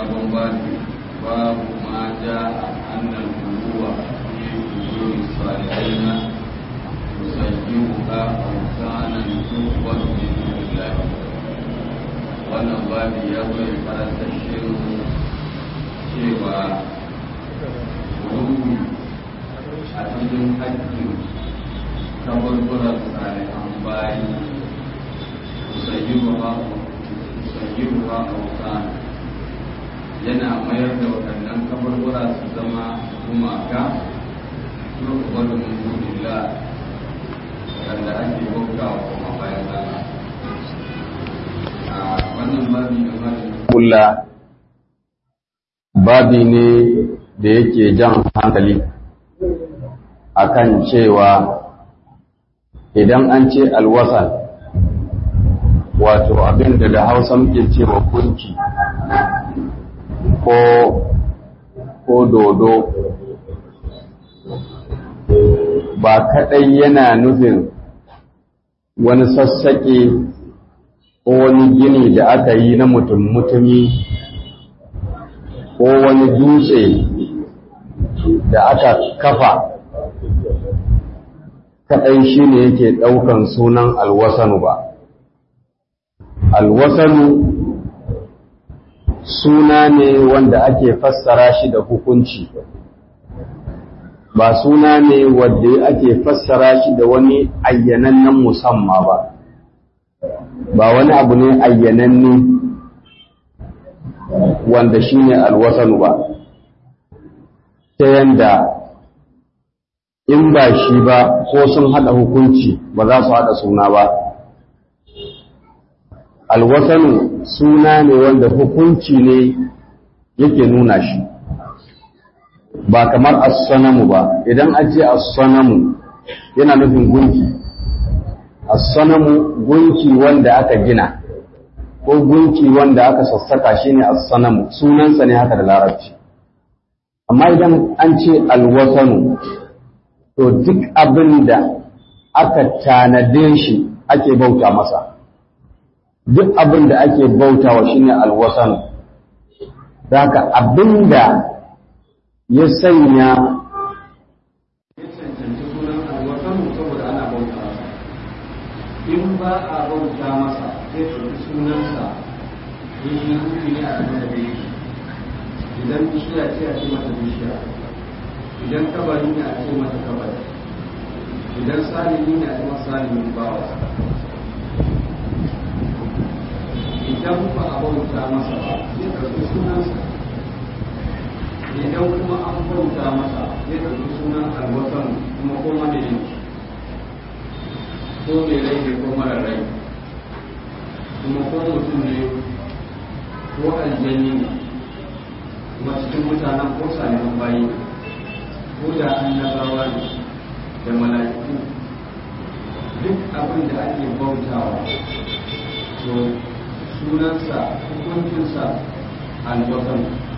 sabon babu babu ma ja a annan kuruwa fi kujuri salihina musayyi'uha awsanan tuwar min dunillahi wannan babu ya zo ya karanta shirin cewa ruhu a cikin haƙƙin kaburburan salihan bayi musayyi'uha musayyi'uha awsanan yana mayar da waɗannan kaburbura su zama gumaka turkuwar min dunillah wanda ake bauta wa kuma bayan Allah a wannan babi da babi kula babi ne da yake jan hankali akan cewa idan an ce alwasan wato abin da da hausa muke cewa kunki ko ko dodo ba kadai yana nufin wani sassaƙe ko wani gini da aka yi na mutum-mutumi ko wani dutse da aka kafa kadai shi ne yake ɗaukan sunan alwasanu ba alwasanu suna ne wanda ake fassara shi da hukunci ba suna ne wanda ake fassara shi da wani ayyanannen musamma ba ba wani abu ne ayyananne wanda shi ne alwasanu ba ta yanda in ba shi ba ko sun haɗa hukunci ba za su haɗa suna ba alwasanu suna ne wanda hukunci ne yake nuna shi ba kamar as-sanamu ba idan an ce as-sanamu yana nufin gunki as-sanamu gunki wanda aka gina ko gunki wanda aka sassaka shine as-sanamu sunansa ne haka da larabci amma idan an ce alwasanu to duk abin da aka tanade shi ake bauta masa duk abin da ake bautawa shine alwasan haka abin da ya sanya ya cancanci sunan alwasan saboda ana bauta masa in ba a bauta masa zai ɗauki sunansa in yi hukunci ne a cikin da bai idan bishiya ce a ce mata bishiya idan kabari ne a ce mata kabari idan salimi ne a ce masa salimin bawa idan ba a bauta masa ba zai ɗauki sunansa idan kuma an bauta masa zai ɗauki sunan alwatan kuma ko madadin ko mai rai ne ko mara rai kuma ko mutum ne ko aljani ne kuma cikin mutanen ko salihan bayi ko da annabawa ne da mala'iku duk abin da ake bautawa to sunansa hukuncinsa alwatan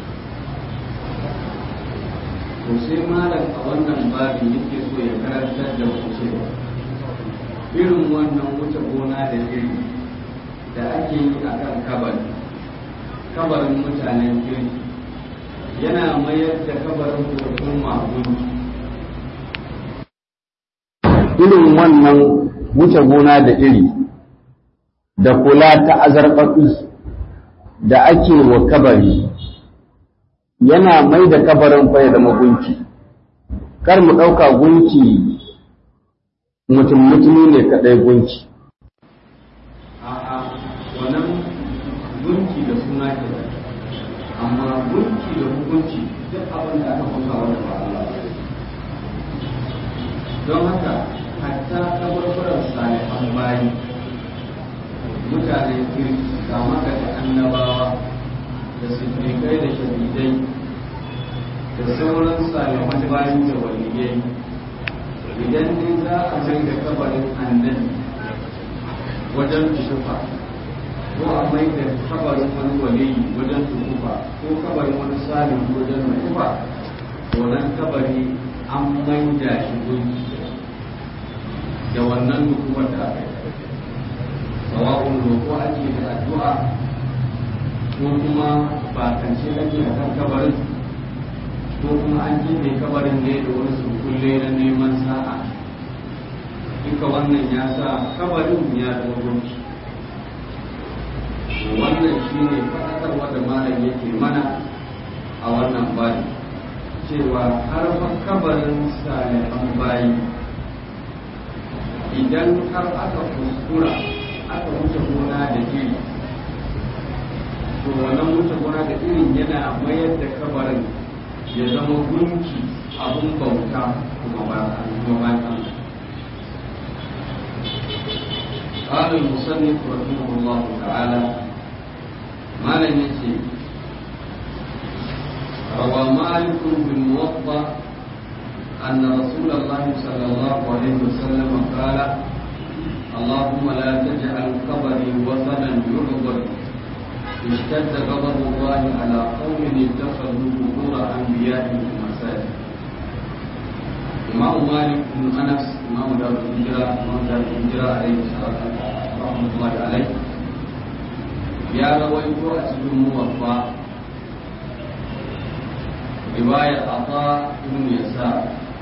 to sai malam a wannan babin yake so ya karantar da mu cewa irin wannan wuce gona da iri da ake yi a kan kabari kabarin mutanen kirki yana mayar da kabarin hoton magun irin wannan wuce gona da iri da kula ta azarbaɓi da ake wa kabari yana mai da kabarin fa ya zama gunki kar mu ɗauka gunki mutum mutumi ne kaɗai gunki a'a wannan gunki da suna ke amma gunki da hukunci duk abin da aka kusa wanda ba Allah ba don haka hatta kabarbaran salihan bayi mutanen kirki kama daga annabawa da siddiƙai da shahidai da sauran salihan bayi da waliyai idan dai za a mai da kabarin annabi wajen tukufa ko a mai da kabarin wani waliyi wajen tukufa ko kabarin wani salim wajen tukufa to nan kabari an mai da shi gunki da wannan tukufar da aka yi sawa'un roƙo ake da addu'a ko kuma bakance ake a kan kabarin ko kuma an jefe kabarin ne da wani kulle na neman sa'a duka wannan ya sa kabarin ya zama gunki wannan shi ne faɗakarwa da malam yake mana a wannan bayi cewa har fa kabarin salihan bayi idan har aka kuskura aka wuce gona da iri to wannan wuce gona da irin yana mayar da kabarin ya zama gunki abun bauta kuma ba kuma ba قال المصنف رحمه الله تعالى ما لم يسي روى مالك في الموطأ أن رسول الله صلى الله عليه وسلم قال اللهم لا تجعل قبري وثنا يعبد اشتد غضب الله على قوم اتخذوا قبور انبيائهم مساجد امام مالك بن انس امام دار الهجره امام دار الهجره عليه الصلاه رحمه الله عليه يا رويت اسد موفى رواية عطاء بن يسار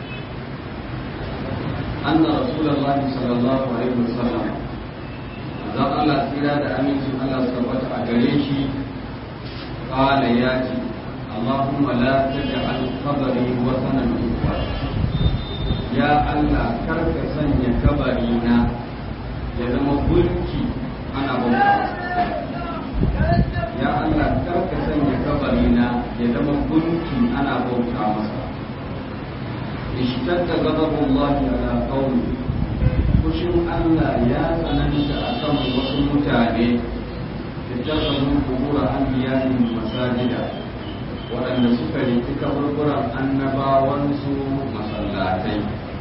أن رسول الله صلى الله عليه وسلم zan Allah tsira da amincin Allah su tabbata a gare shi kala ya ce Allahumma la taj'al qabri wa sanan ya Allah kar ka sanya kabari na ya zama gunki ana bauta ya Allah kar ka sanya kabari na ya zama gunki ana bauta masa ishtadda ghadabullahi ala qawmi fushin Allah ya tsananta a kan wasu mutane da tabbabin kubura an biyanin masajida waɗanda suka riki kaburburan annabawansu masallatai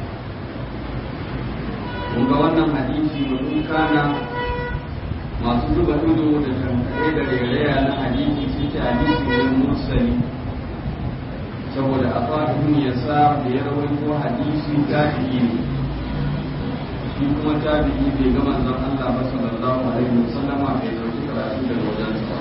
kun ga wannan hadisi mutum kana masu zuba ido da tankaɗe da rairaya na hadisi suke hadisi ne mursali saboda a fahimta ya sa da ya rawaito hadisi tabi'i ne shi kuma tabi'i bai ga manzon Allah ba sallallahu alaihi wasallama bai dauki karatu daga wajen sa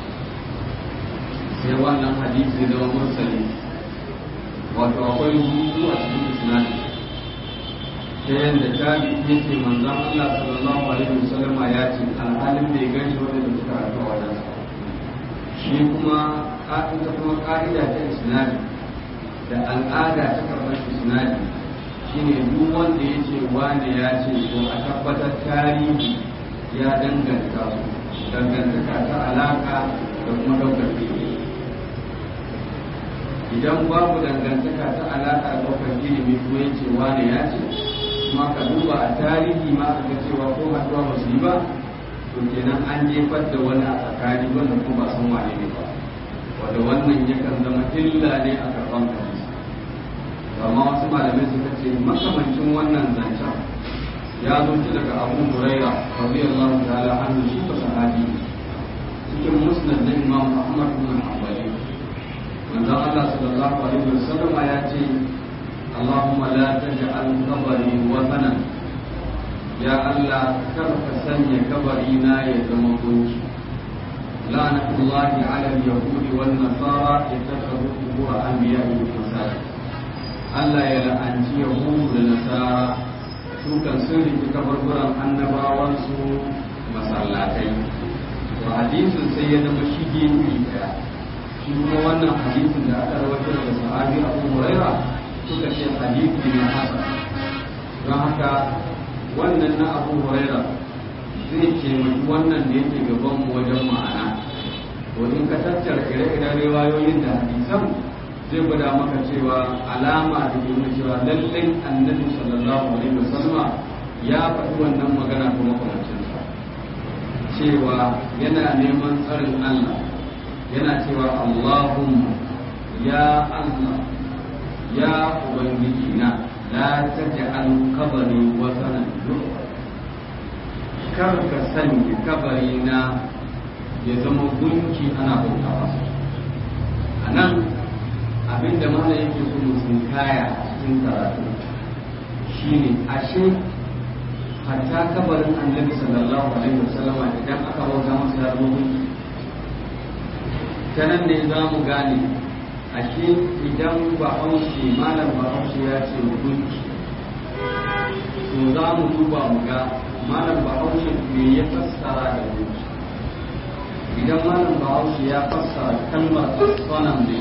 sai wannan hadisi da mursali wato akwai hutu a cikin isnadi ta yadda tabi'i yake manzon Allah sallallahu alaihi wasallama ya ce alhalin bai gani wanda da suka karatu a wajen sa shi kuma ita kuma ka'ida ta isnadi da al'ada ta karɓar isnadi shine duk wanda ya ce wane ya ce ko a tabbatar tarihi ya danganta su dangantaka ta alaka da kuma daukar ilimi idan babu dangantaka ta alaka da daukar ilimi ko ya ce wane ya ce kuma ka duba a tarihi ma ka ga cewa ko haduwa ba su yi ba to kenan an jefar da wani a tsakani wanda kuma ba san wane ne ba wanda wannan yakan zama illa ne a karban hadisi amma wasu malamai suka ce makamancin wannan zancen ya zo daga abu huraira radiyallahu ta'ala anhu shi ba sahabi cikin musnad na imam ahmad bin hanbali manzon Allah sallallahu alaihi wasallam ya ce Allahumma la taj'al qabri watanan ya Allah kar ka sanya kabari na ya zama gunki la'natullahi 'ala al-yahudi wan nasara ittakhadhu qubur anbiya'ihim masajid Allah ya la'anci Yahudu da Nasara su kan sun riki kabarburan annabawansu masallatai. To hadisin sai ya zama shige iri daya. Shi kuma wannan hadisin da aka rawaito daga sahabi Abu Huraira suka ce hadisi ne haka. Don haka wannan na Abu Huraira zai ce wannan da yake gaban mu wajen ma'ana. To in ka tattara ire-iren riwayoyin da hadisan zai gwada maka cewa alama da ke nuna cewa lallai annabi sallallahu alaihi wasallama ya faɗi wannan magana kuma kwamancinsa cewa yana neman tsarin Allah yana cewa Allahumma ya Allah ya Ubangiji na la taj'al qabri wasanan kar ka sanya kabari na ya zama gunki ana bautawa a nan abinda mana yake so mu kaya a cikin karatu shine ashe hatta kabarin annabi sallallahu alaihi wasallama idan aka bauta masa ya zo ta nan ne za mu gane ashe idan bahaushe malam bahaushe ya ce gunki to za mu duba mu ga malam bahaushe me ya fassara da gunki idan malam bahaushe ya fassara kalmar asfanan ne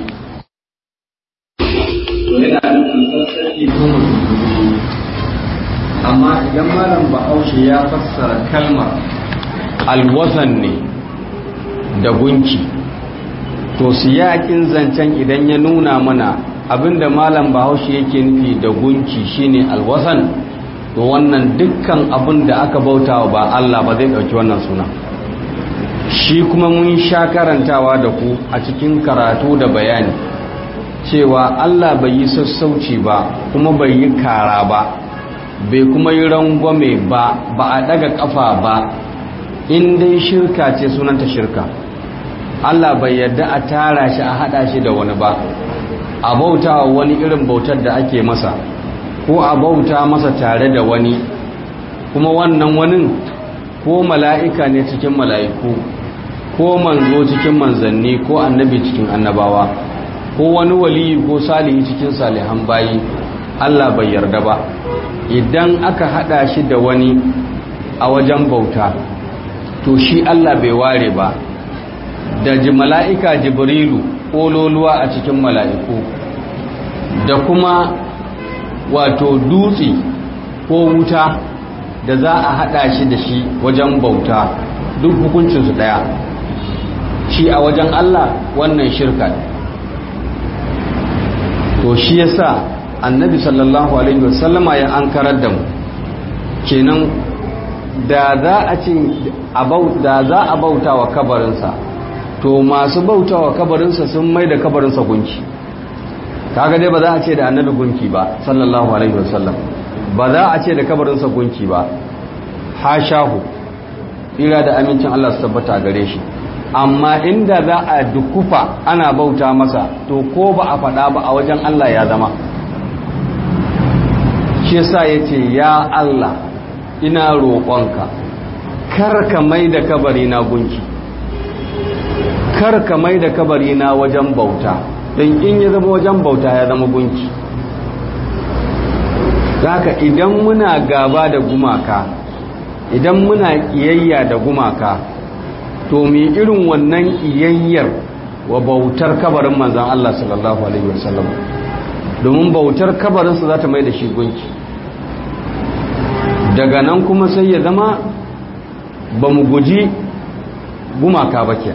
to yana nufin sassaki ko mutum amma idan malam bahaushe ya fassara kalmar alwasan ne da gunki to siyakin zancen idan ya nuna mana abinda malam bahaushe yake nufi da gunki shine alwasan to wannan dukkan abin da aka bautawa ba Allah ba zai dauki wannan suna shi kuma mun sha karantawa da ku a cikin karatu da bayani cewa Allah bai yi sassauci ba kuma bai yi kara ba bai kuma yi rangwame ba ba a daga kafa ba in dai shirka ce sunanta shirka Allah bai yarda a tara shi a hada shi da wani ba a bauta wani irin bautar da ake masa ko a bauta masa tare da wani kuma wannan wani ko mala'ika ne cikin mala'iku ko manzo cikin manzanni ko annabi cikin annabawa ko wani waliyi ko salihi cikin salihan bayi Allah bai yarda ba idan aka hada shi da wani a wajen bauta to shi Allah bai ware ba da ji mala'ika jibrilu ƙololuwa a cikin mala'iku da kuma wato dutse ko wuta da za a haɗa shi da shi wajen bauta duk hukuncinsu ɗaya shi a wajen Allah wannan shirka to shi yasa annabi sallallahu alaihi wasallama ya an karar da mu kenan da za a ce da za a bauta wa kabarinsa to masu bauta wa kabarinsa sun mai da kabarinsa gunki kaga dai ba za a ce da annabi gunki ba sallallahu alaihi wasallam ba za a ce da kabarinsa gunki ba hashahu ira da amincin Allah su tabbata gare shi amma inda za a dukufa ana bauta masa to ko ba a faɗa ba a wajen Allah ya zama shi yasa yace ya Allah ina roƙonka kar ka mai da kabari na gunki kar ka mai da kabari na wajen bauta don in ya zama wajen bauta ya zama gunki haka idan muna gaba da gumaka idan muna ƙiyayya da gumaka to mi irin wannan ƙiyayyar wa bautar kabarin manzan Allah sallallahu alaihi wasallam domin bautar kabarinsa za ta mai da shi gunki daga nan kuma sai ya zama ba mu guji gumaka ba ke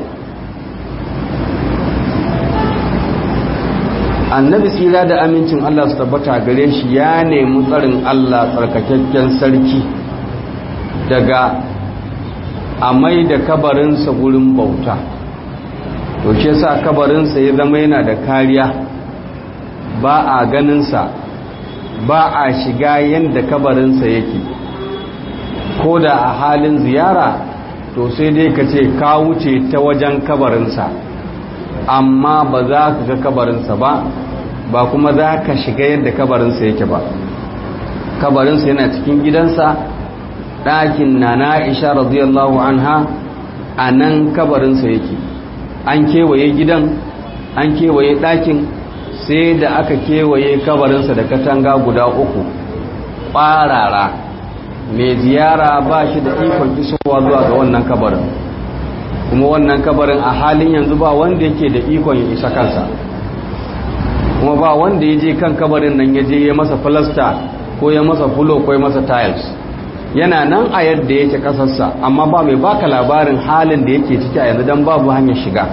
annabi tsira da amincin Allah su tabbata gare shi ya nemi tsarin Allah tsarkakakken sarki daga a mai da kabarinsa gurin bauta to shi sa kabarinsa ya zama yana da kariya ba a ganinsa ba a shiga yadda kabarinsa yake ko da a halin ziyara to sai dai ka ce ka wuce ta wajen kabarinsa amma ba za ka ga kabarinsa ba ba kuma za ka shiga yadda kabarinsa yake ba kabarinsa yana cikin gidansa ɗakin na na'isha radiyallahu anha a nan kabarinsa yake an kewaye gidan an kewaye ɗakin sai da aka kewaye kabarinsa da katanga guda uku ƙwarara mai ziyara ba shi da ikon isowa zuwa ga wannan kabarin kuma wannan kabarin a halin yanzu ba wanda yake da ikon ya isa kansa kuma ba wanda ya je kan kabarin nan ya je ya masa filasta ko ya masa fulo ko ya masa tiles yana nan a yadda yake kasarsa amma ba mai baka labarin halin da yake ciki a yanzu don babu hanyar shiga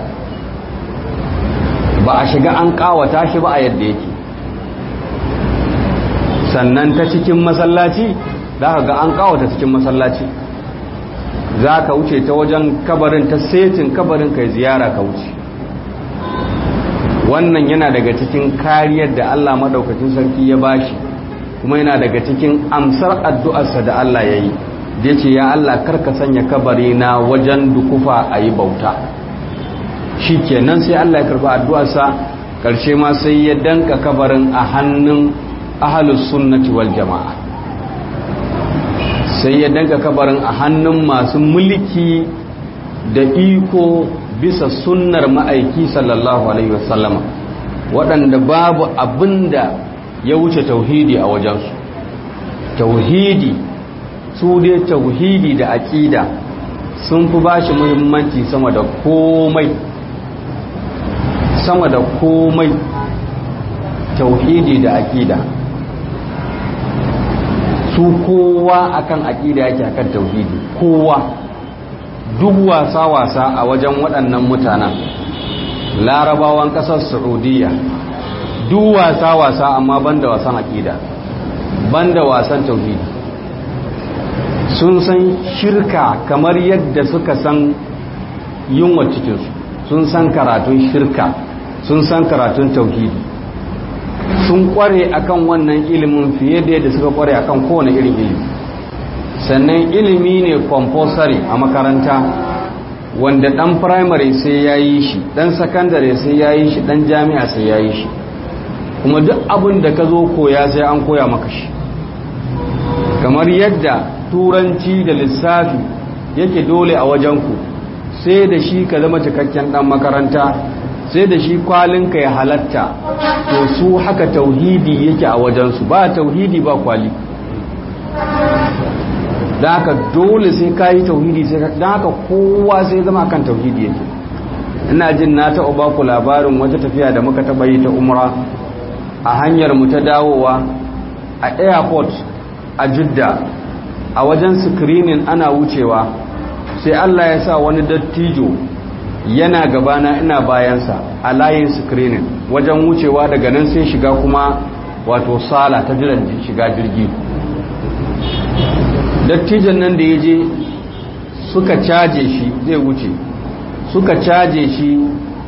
ba a shiga an kawata shi ba a yadda yake sannan ta cikin masallaci za ka ga an kawata cikin masallaci za ka wuce ta wajen kabarin ta setin kabarin kai ziyara ka wuce wannan yana daga cikin kariyar da Allah madaukakin sarki ya bashi kuma yana daga cikin amsar addu'arsa da Allah ya yi da ce ya Allah karka sanya kabari na wajen dukufa a yi bauta shi kenan sai Allah ya karba addu'arsa ƙarshe ma sai ya danka kabarin a hannun ahalus sunnati wal jama'a sai ya danka kabarin a hannun masu mulki da iko bisa sunnar ma'aiki sallallahu alaihi wasallama waɗanda babu abinda ya wuce tauhidi a wajensu tauhidi su dai tauhidi da aƙida sun fi ba shi muhimmanci sama da komai sama da komai tauhidi da aƙida su kowa akan aƙida yake akan tauhidi kowa duk wasa-wasa a wajen waɗannan mutanen larabawan ƙasar saudiya duk wasa-wasa amma banda wasan aƙida banda wasan tauhidi sun san shirka kamar yadda suka san yunwa cikinsu sun san karatun shirka sun san karatun tauhidi sun kware akan wannan ilimin fiye da yadda suka kware akan kowane irin ilimi sannan ilimi ne compulsory a makaranta wanda dan primary sai ya yi shi dan secondary sai ya yi shi dan jami'a sai ya yi shi kuma duk abin da ka zo koya sai an koya maka shi kamar yadda turanci da lissafi yake dole a wajenku sai da shi ka zama cikakken dan makaranta sai da shi kwalinka ya halatta to su haka tauhidi yake a wajensu ba tauhidi ba kwali da haka dole sai ka yi tauhidi sai don haka kowa sai zama kan tauhidi yake ina jin na taɓa ba ku labarin wata tafiya da muka taɓa yi ta umra a hanyar mu ta dawowa a airport a jidda a wajen screening ana wucewa sai Allah ya sa wani dattijo yana gabana ina bayansa a layin screening wajen wucewa daga nan sai shiga kuma wato sala ta jiran shiga jirgi dattijan nan da ya je suka caje shi zai wuce suka caje shi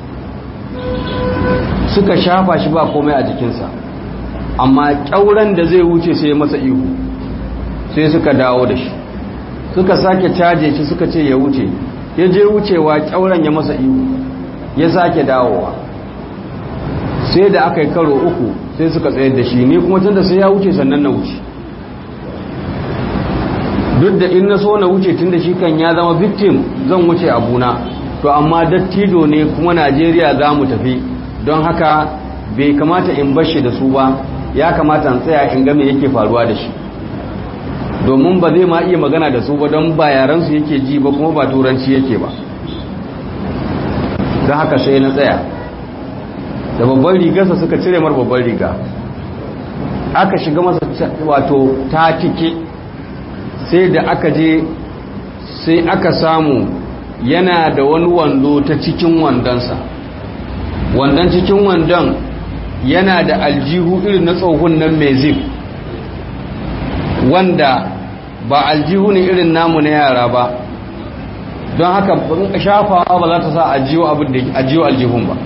suka shafa shi ba komai a jikinsa amma ƙyauren da zai wuce sai masa ihu sai suka dawo da shi suka sake caje shi suka ce ya wuce ya je wucewa ƙyauren ya masa ihu ya sake dawowa sai da aka yi karo uku sai suka tsayar da shi ni kuma tun da sai ya wuce sannan na wuce duk da in na so na wuce tun da shi kan ya zama victim zan wuce abuna to amma dattijo ne kuma najeriya za mu tafi don haka bai kamata in bashi da su ba ya kamata in tsaya in game yake faruwa da shi domin ba zai ma iya magana da su ba don ba yaransu yake ji ba kuma ba turanci yake ba don haka sai na tsaya da babban rigarsa suka cire mar babban riga aka shiga masa wato ta tike sai da aka je sai aka samu yana da wani wando ta cikin wandonsa wandon cikin wandon yana da aljihu irin na tsohon nan mai zip wanda ba aljihu ne irin namu na yara ba don haka shafawa ba za ta sa ajiyo aljihun ba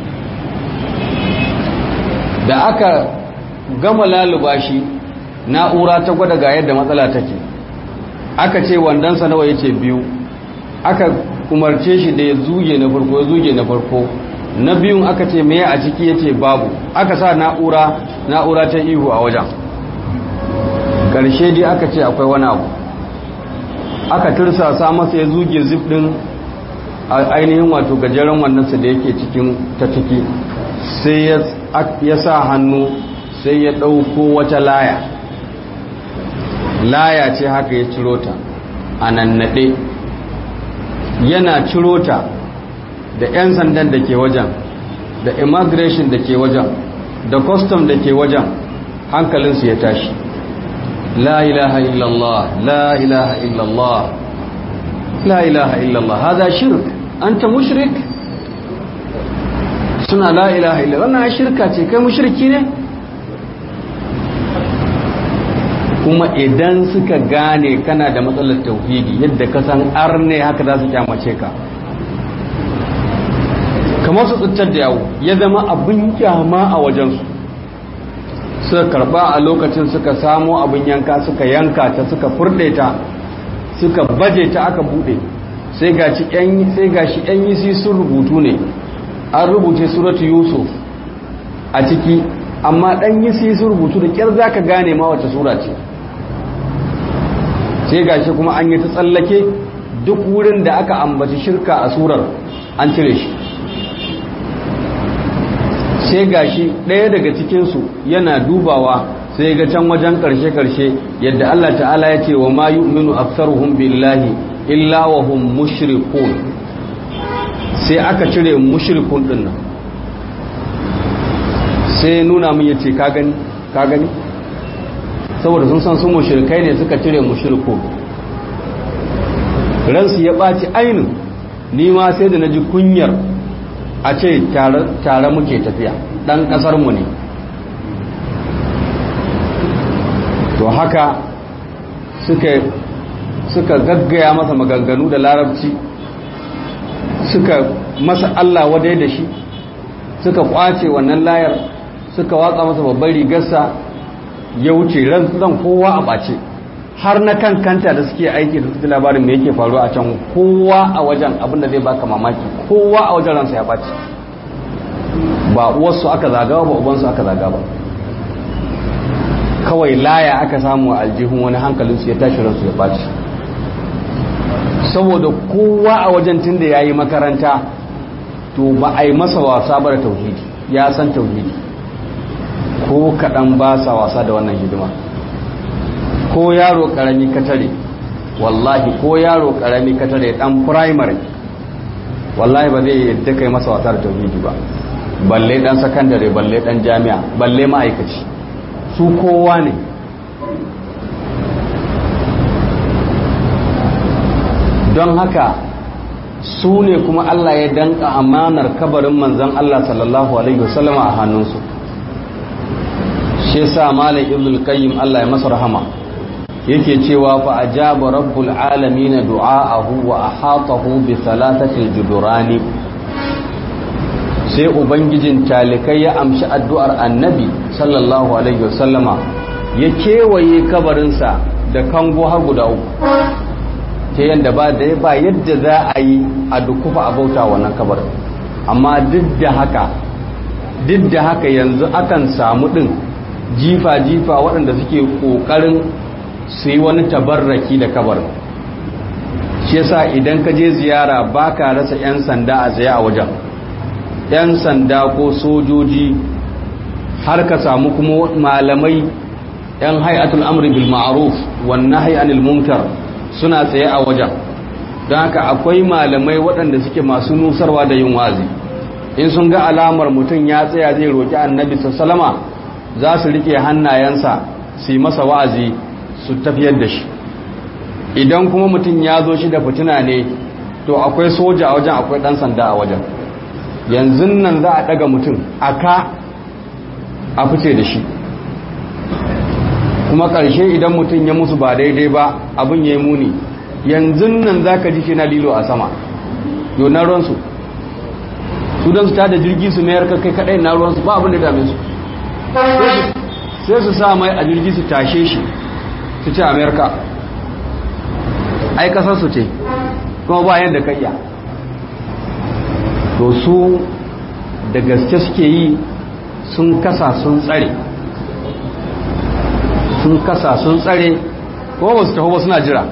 da aka gama laluba shi na'ura ta gwada ga yadda matsala take aka ce wandonsa nawa yace biyu aka umarce shi da ya zuge na farko ya zuge na farko na biyun aka ce meye a ciki yace babu aka sa na'ura na'ura ta ihu a wajen karshe dai aka ce akwai wani abu aka tursasa masa ya zuge zip din ainihin wato gajeren wannansa da yake cikin ta ciki sai ya sa hannu sai ya ɗauko wata laya laya ce haka ya ciro ta a nannaɗe yana ciro ta da 'yan sandan da ke wajen da immigration da ke wajen da custom da ke wajen hankalinsu ya tashi la ilaha illallah la ilaha illallah la ilaha illallah hada shirk anta mushrik suna la ilaha illallah wannan shirka ce kai mushriki ne kuma idan suka gane kana da matsalar tauhidi yadda ka san arne haka za su kyamace ka kamar su tsittar da yawo ya zama abin kyama a wajensu suka karba a lokacin suka samo abin yanka suka yanka ta suka furde ta suka baje ta aka bude sai ga shi yan yi sun rubutu ne an rubuce suratu yusuf a ciki amma dan yi sun rubutu da kyar za ka gane ma wace sura ce sai gashi kuma an yi ta tsallake duk wurin da aka ambaci shirka a surar an cire shi sai gashi ɗaya daga cikinsu yana dubawa sai ga can wajen ƙarshe-ƙarshe yadda Allah ta'ala ya ce wa ma yu'minu aktsaruhum billahi illa wa hum mushrikun sai aka cire mushrikun din nan sai nuna min yace ka gani ka gani saboda sun san su mushrikai ne suka cire mushrikun ransu ya ɓaci ainin ni ma sai da naji kunyar a ce tare muke tafiya ɗan ƙasarmu ne to haka suka suka gaggaya masa maganganu da larabci suka masa Allah wadai da shi suka kwace wannan layar suka watsa masa babbar rigarsa ya wuce ran kowa a ɓace har na kan kanta da suke aiki da suke labarin me yake faruwa a can kowa a wajen abinda zai baka mamaki kowa a wajen ransa ya ɓace ba uwarsu aka zagawa ba ubansu aka zagawa ba kawai laya aka samu a aljihun wani hankalinsu ya tashi ransu ya ɓaci saboda kowa a wajen tun da ya yi makaranta to ba a yi masa wasa ba da tauhidi ya san tauhidi ko kaɗan ba sa wasa da wannan hidima ko yaro ƙarami katare wallahi ko yaro ƙarami katare ɗan primary wallahi ba zai yadda kai masa wasa da tauhidi ba balle ɗan sakandare balle ɗan jami'a balle ma'aikaci su kowa ne don haka su ne kuma Allah ya danka amanar kabarin manzan Allah sallallahu Alaihi wasallama a hannunsu shi yasa malam ibn al-qayyim Allah ya masa rahama yake cewa fa ajaba rabbul alamin du'aahu wa ahatahu bi thalathati al-judurani sai ubangijin talikai ya amshi addu'ar annabi sallallahu alaihi wasallama ya kewaye kabarinsa da kango har guda uku ta yadda ba da ba yadda za a yi a dukufa a bauta wannan kabarin amma duk da haka duk da haka yanzu akan samu ɗin jifa-jifa waɗanda suke ƙoƙarin su yi wani tabarraki da kabarin shi yasa idan ka je ziyara ba ka rasa 'yan sanda a tsaye a wajen 'yan sanda ko sojoji har ka samu kuma malamai 'yan hay'atul amri bil ma'ruf wan nahyi anil munkar suna tsaye a wajen don haka akwai malamai waɗanda suke masu nusarwa da yin wazi in sun ga alamar mutum ya tsaya zai roƙi annabi sallama za su rike hannayensa su yi masa wa'azi su tafiyar da shi idan kuma mutum ya zo shi da fitina ne to akwai soja a wajen akwai ɗan sanda a wajen yanzu nan za a ɗaga mutum a ka a fice da shi kuma ƙarshe idan mutum ya musu ba daidai ba abin ya yi muni yanzu nan za ka ji shi na lilo a sama yau na ruwansu su don su ta da jirgi su mayar kai kaɗai na ruwansu ba abin da dame su sai su sa mai a jirgi su tashe shi su ce amerika ai kasar su ce kuma ba yadda ka iya to su da gaske suke yi sun kasa sun tsare sun kasa sun tsare ko ba su taho ba suna jira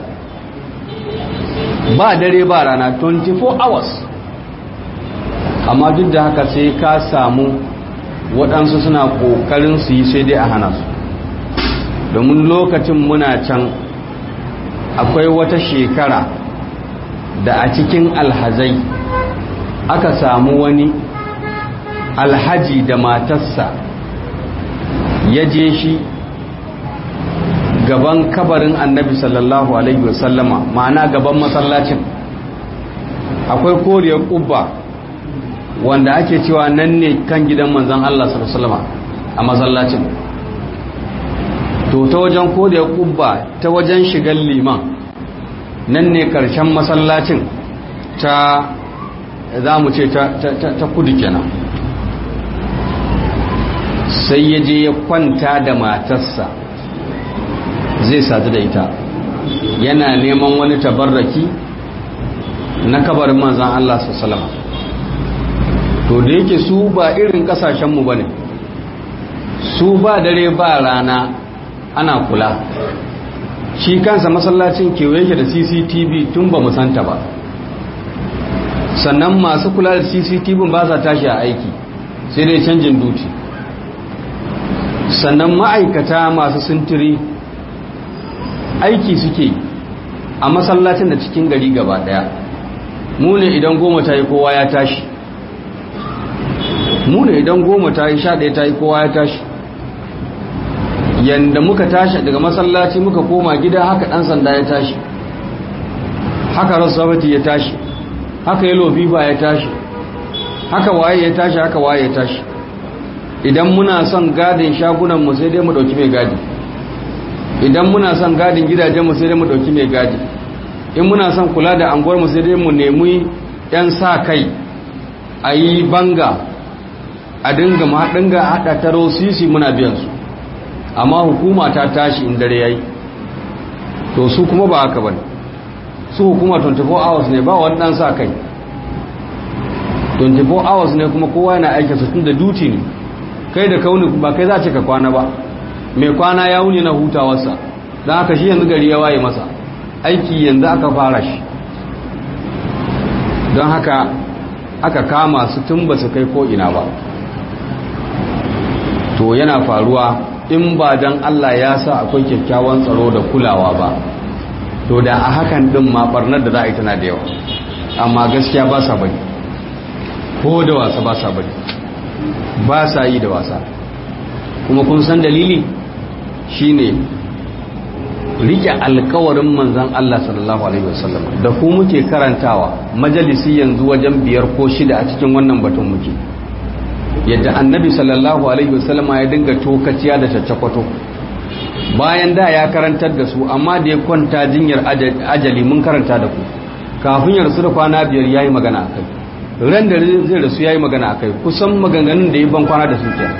ba dare ba rana 24 hours amma duk da haka sai ka samu waɗansu suna ƙoƙarin su yi sai dai a hana su domin lokacin muna can akwai wata shekara da a cikin alhazai aka samu wani alhaji da matarsa ya je shi gaban kabarin annabi sallallahu alaihi wasallama ma'ana gaban masallacin akwai koriyar ƙubba wanda ake cewa nan ne kan gidan manzan Allah sallallahu a masallacin to ta wajen koriyar ƙubba ta wajen shigar liman nan ne ƙarshen masallacin ta za mu ce ta kudu kenan sai ya je ya kwanta da matarsa zai sadu da ita yana neman wani tabarraki na kabarin manzan Allah sallama to da yake su ba irin kasashenmu ba ne su ba dare ba rana ana kula shi kansa masallacin kewaye yake da cctv tun ba musanta ba sannan masu kula da cctv ba sa tashi a aiki sai dai canjin duti sannan ma'aikata masu sintiri aiki suke a masallacin da cikin gari gaba daya mu ne idan goma ta yi kowa ya tashi mu ne idan goma ta yi sha ɗaya ta yi kowa ya tashi yanda muka tashi daga masallaci muka koma gida haka ɗan sanda ya tashi haka rasabati ya tashi haka yalo fifa ya tashi haka waye ya tashi haka waye ya tashi idan muna son gadin shagunanmu sai dai mu ɗauki mai gadi idan muna son gadin gidajenmu sai dai mu ɗauki mai gadi in muna son kula da anguwarmu sai dai mu nemi 'yan sa kai a yi banga a dinga maɗinga haɗa taro sisi muna biyansu amma hukuma ta tashi in dare yayi to su kuma ba haka bane su hukuma 24 hours ne ba wani dan sa kai 24 hours ne kuma kowa yana aiki su tunda duty ne kai da kauni ba kai za ce ka kwana ba mai kwana ya wuni na hutawarsa don haka shi yanzu gari ya waye masa aiki yanzu aka fara shi don haka aka kama su tun ba su kai ko ina ba to yana faruwa in ba don Allah ya sa akwai kyakkyawan tsaro da kulawa ba to da a hakan din ma barnar da za a yi tana da yawa amma gaskiya ba sa bari ko da wasa ba sa bari ba sa yi da wasa kuma kun san dalili shine rike alkawarin manzan Allah sallallahu alaihi wasallam da ku muke karantawa majalisi yanzu wajen biyar ko shida a cikin wannan batun muke yadda annabi sallallahu alaihi wasallam ya dinga tokaciya da caccakwato bayan da ya karantar da su amma da ya kwanta jinyar ajali mun karanta da ku kafin ya rasu da kwana biyar yayi magana akai ran da zai rasu yayi magana akai kusan maganganun da ya ban kwana da su kenan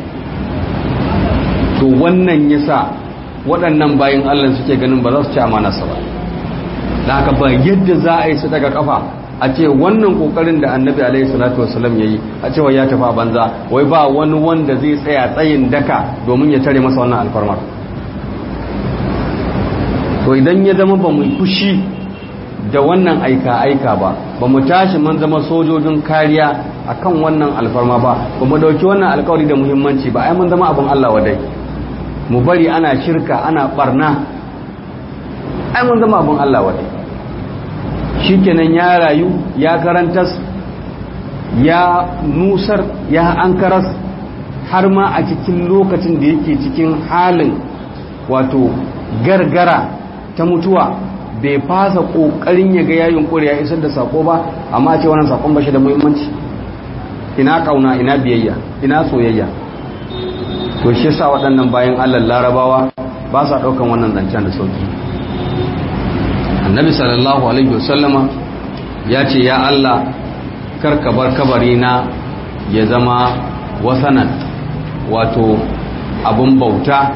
to wannan yasa waɗannan bayan Allah suke ganin ba za su ci amanarsa ba da haka ba yadda za a yi su daga kafa a ce wannan kokarin da annabi alaihi salatu wasallam yayi a cewa ya tafi a banza wai ba wani wanda zai tsaya tsayin daka domin ya tare masa wannan alfarmar to idan ya zama ba mu kushi da wannan aika aika ba ba mu tashi mun zama sojojin kariya akan wannan alfarma ba ba mu dauki wannan alkawari da muhimmanci ba ai mun zama abin Allah wadai mu bari ana shirka ana barna ai mun zama abin Allah wadai shikenan ya rayu ya karantas ya nusar ya ankaras har ma a cikin lokacin da yake cikin halin wato gargara ta mutuwa bai fasa kokarin ya ga yayin kure ya isar da sako ba amma ce wannan sakon ba shi da muhimmanci ina kauna ina biyayya ina soyayya to shi yasa waɗannan bayan Allah larabawa ba sa ɗaukan wannan zancen da sauki annabi sallallahu alaihi wasallama ya ce ya Allah karka bar kabari na ya zama wasanan wato abun bauta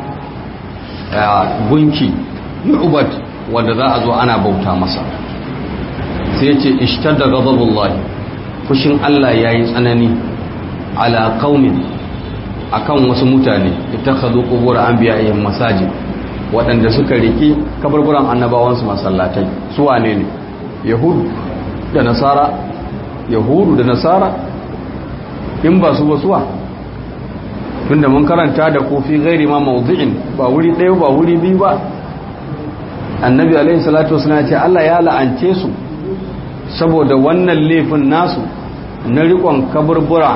gunki yu'bad wanda za a zo ana bauta masa sai ya ce ishtadda ghadabullahi fushin Allah yayi tsanani ala qaumin akan wasu mutane ittakhadhu qubur anbiya'ihim masajid waɗanda suka riki kaburburan annabawansu masallatai su wane ne yahudu da nasara yahudu da nasara in ba su ba suwa tunda mun karanta da kofi gairi ma mawdu'in ba wuri ɗaya ba wuri biyu ba annabi alaihi salatu wasallam ce Allah ya la'ance su saboda wannan laifin nasu na rikon kaburbura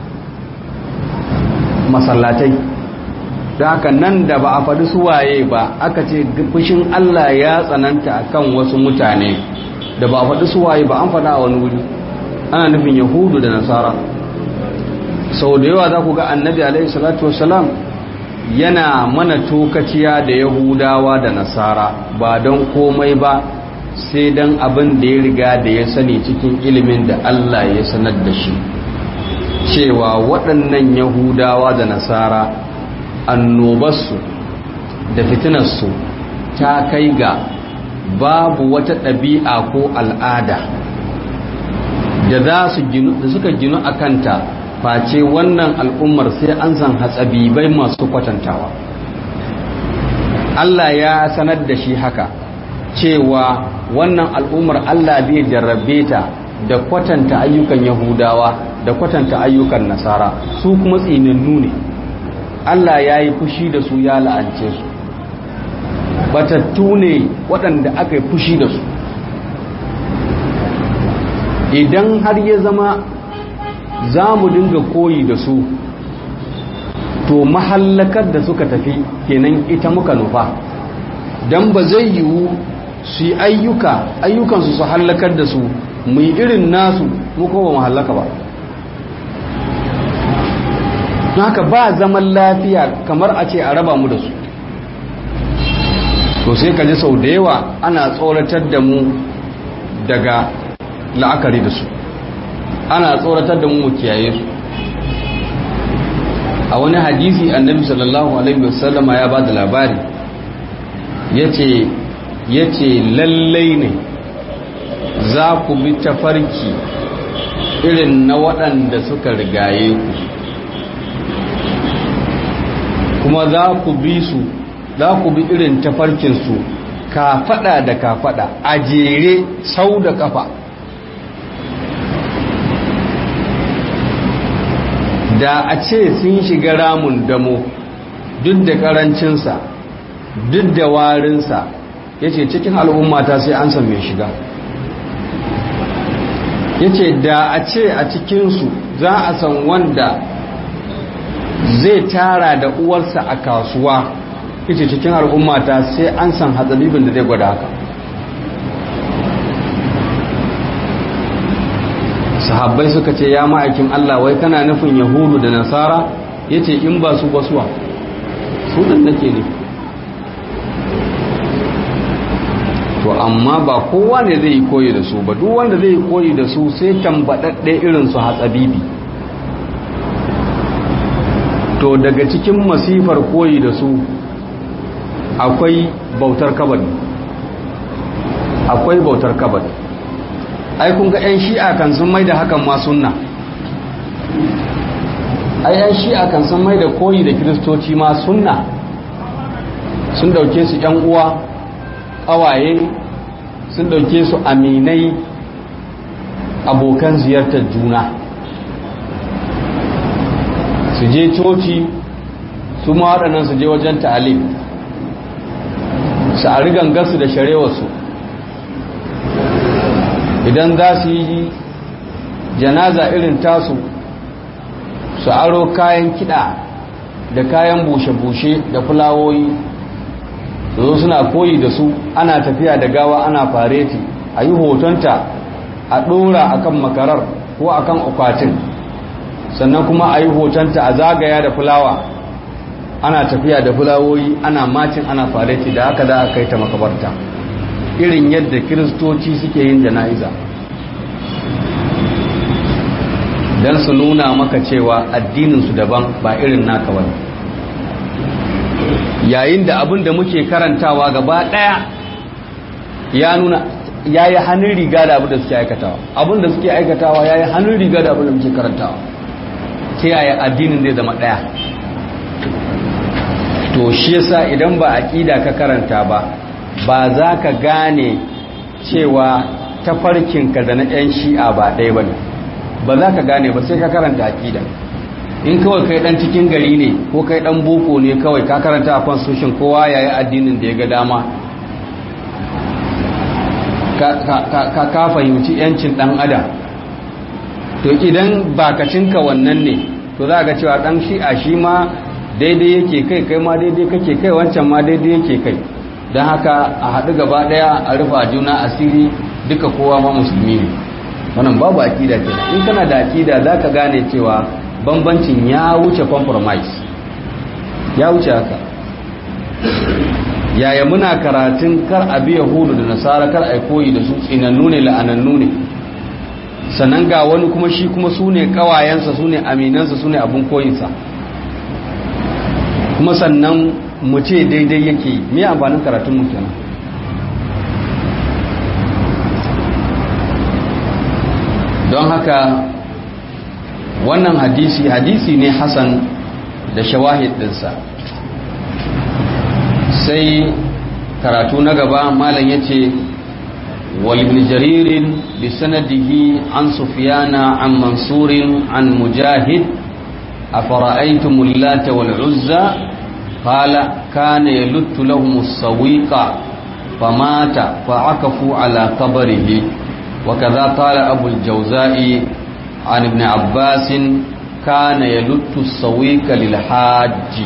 masallatai da haka nan da ba a faɗi suwaye ba aka ce fushin Allah ya tsananta akan wasu mutane da ba a faɗi suwaye ba an faɗa a wani wuri ana nufin yahudu da nasara sau da yawa za ku ga annabi alaihi salatu wasalam yana mana tokaciya da yahudawa da nasara ba don komai ba sai don abin da ya riga da ya sani cikin ilimin da Allah ya sanar da shi cewa waɗannan yahudawa da nasara annobarsu da fitinarsu ta kai ga babu wata ɗabi'a ko al'ada da za su suka ginu a kanta face wannan al'ummar sai an san hatsabibai masu kwatantawa Allah ya sanar da shi haka cewa wannan al'ummar Allah zai jarrabe ta da kwatanta ayyukan yahudawa da kwatanta ayyukan nasara su kuma tsinannu ne Allah ya yi fushi da su ya la'ance su batattu ne waɗanda aka yi fushi da su idan har ya zama za mu dinga koyi da su to mahallakar da suka tafi kenan ita muka nufa don ba zai yiwu su yi ayyuka ayyukansu su hallakar da su mu yi irin nasu muka ba mu hallaka ba haka ba zaman lafiya kamar a ce a raba mu da su to sai ka ji sau da yawa ana tsoratar da mu daga la'akari da su ana tsoratar da mu mu kiyaye su a wani hadisi annabi sallallahu alaihi wasallama ya ba da labari yace yace lallai ne za ku bi tafarki irin na waɗanda suka rigaye ku kuma za ku bi su za ku bi irin tafarkinsu kafaɗa da kafaɗa a jere sau da kafa da a ce sun shiga ramun damo duk da karancinsa duk da warinsa ya ce cikin al'ummata sai an san mai shiga ya ce da a ce a cikinsu za a san wanda zai tara da uwarsa a kasuwa ya ce cikin al'ummata sai an san hatsabibin da zai gwada haka sahabbai suka ce ya ma'aikin Allah wai kana nufin yahudu da nasara ya ce in ba su basuwa sunan nake ne to amma ba kowa ne zai yi koyi da su ba duk wanda zai yi koyi da su sai tambaɗaɗɗe irin su hatsabibi to daga cikin masifar koyi da su akwai bautar kabari akwai bautar kabari ai kun ga 'yan shi'a kan sun mai da hakan ma sunna ai 'yan shi'a kan sun mai da koyi da kiristoci ma sunna sun dauke su 'yan uwa ƙawaye sun dauke su aminai abokan ziyartar juna su je coci su ma waɗannan su je wajen ta'alim su a rigangarsu da sharewarsu idan za su yi janaza irin tasu su aro kayan kiɗa da kayan bushe-bushe da fulawoyi zo suna koyi da su ana tafiya da gawa ana fareti a yi hotonta a ɗora a kan makarar ko a kan akwatin sannan kuma a yi hotonta a zagaya da fulawa ana tafiya da fulawoyi ana macin ana fareti da haka za a kai ta makabarta irin yadda kiristoci suke yin jana'iza don su nuna maka cewa addininsu daban ba irin naka wani yayin da abin da muke karantawa gaba ɗaya ya nuna ya yi hannun riga da abin da suke aikatawa abin da suke aikatawa ya yi hannun riga da abin da muke karantawa ta yaya addinin zai zama ɗaya to shi yasa idan ba aƙida ka karanta ba ba za ka gane cewa tafarkinka da na 'yan shi'a ba ɗaya ba ne ba za ka gane ba sai ka karanta aƙida in kawai kai ɗan cikin gari ne ko kai ɗan boko ne kawai ka karanta a constitution kowa ya yi addinin da ya ga dama ka fahimci 'yancin ɗan adam to idan bakacinka wannan ne to za ga cewa ɗan shi'a shi ma daidai yake kai kai ma daidai kake kai wancan ma daidai yake kai don haka a haɗu gaba ɗaya a rufa juna asiri duka kowa ma musulmi ne wannan babu aƙida ke in kana da aƙida za ka gane cewa bambancin ya wuce compromise ya wuce haka yaya muna karatun kar a biya hudu da nasara kar a koyi da su tsinannu ne la'anannu ne sannan ga wani kuma shi kuma su ne ƙawayensa su ne aminansa su ne abin koyinsa kuma sannan mu ce daidai yake me amfanin karatun mu kenan don haka wannan hadisi hadisi ne hasan da shawahid dinsa sai karatu na gaba malam yace ولابن جرير بسنده عن سفيان عن منصور عن مجاهد أفرأيتم اللات والعزى قال كان يلت لهم السويق فمات فعكفوا على قبره وكذا قال أبو الجوزاء عن ابن عباس كان يلت السويق للحاج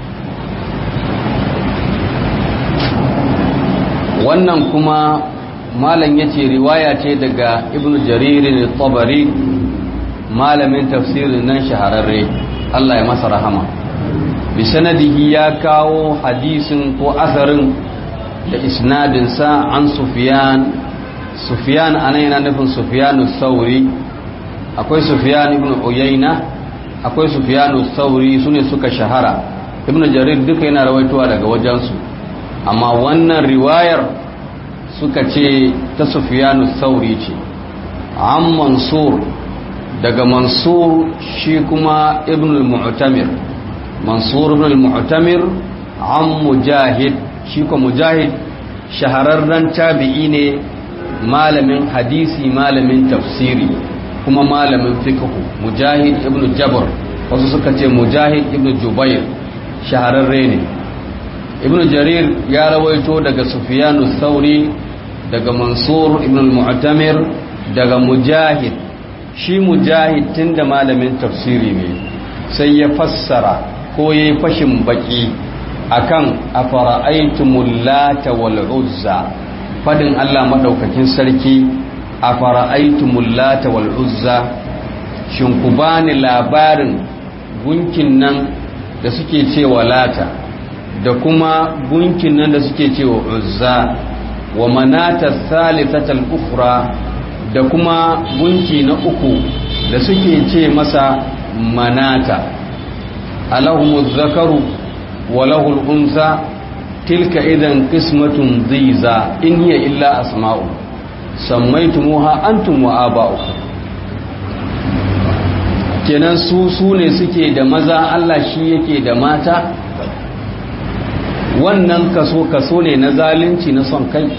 wannan kuma malam yace riwaya ce daga ibn jaririn tabari malamin tafsirin nan shahararre Allah ya masa rahama bi sanadihi ya kawo hadisin ko asarin da isnadinsa an sufiyan sufiyan anan yana nufin sufiyanu sauri akwai sufiyan ibn uyayna akwai sufiyanu sauri sune suka shahara ibn jarir duka yana rawaitowa daga wajensu amma wannan riwayar suka ce ta sufiyanu sauri ce an mansur daga mansur shi kuma ibn al-mu'tamir mansur ibn al-mu'tamir an mujahid shi kuma mujahid shahararren tabi'i ne malamin hadisi malamin tafsiri kuma malamin fiqh mujahid ibn jabr wasu suka ce mujahid ibn jubair shahararre ne ibn jarir ya rawaito daga sufyanu sauri daga mansur ibn al-mu'tamir daga mujahid shi mujahid tunda malamin tafsiri ne sai ya fassara ko ya yi fashin baki akan afara'aitumul lata wal uzza fadin Allah madaukakin sarki afara'aitumul lata wal uzza shin ku bani labarin gunkin nan da suke cewa lata da kuma gunkin nan da suke cewa uzza wa manata thalithatal ukhra da kuma gunki na uku da suke ce masa manata alahumuz zakaru wa lahul unsa tilka idan qismatun dhiza in hiya illa asma'u sammaytumuha antum wa aba'ukum kenan su su ne suke da maza Allah shi yake da mata wannan kaso kaso ne na zalunci na son kai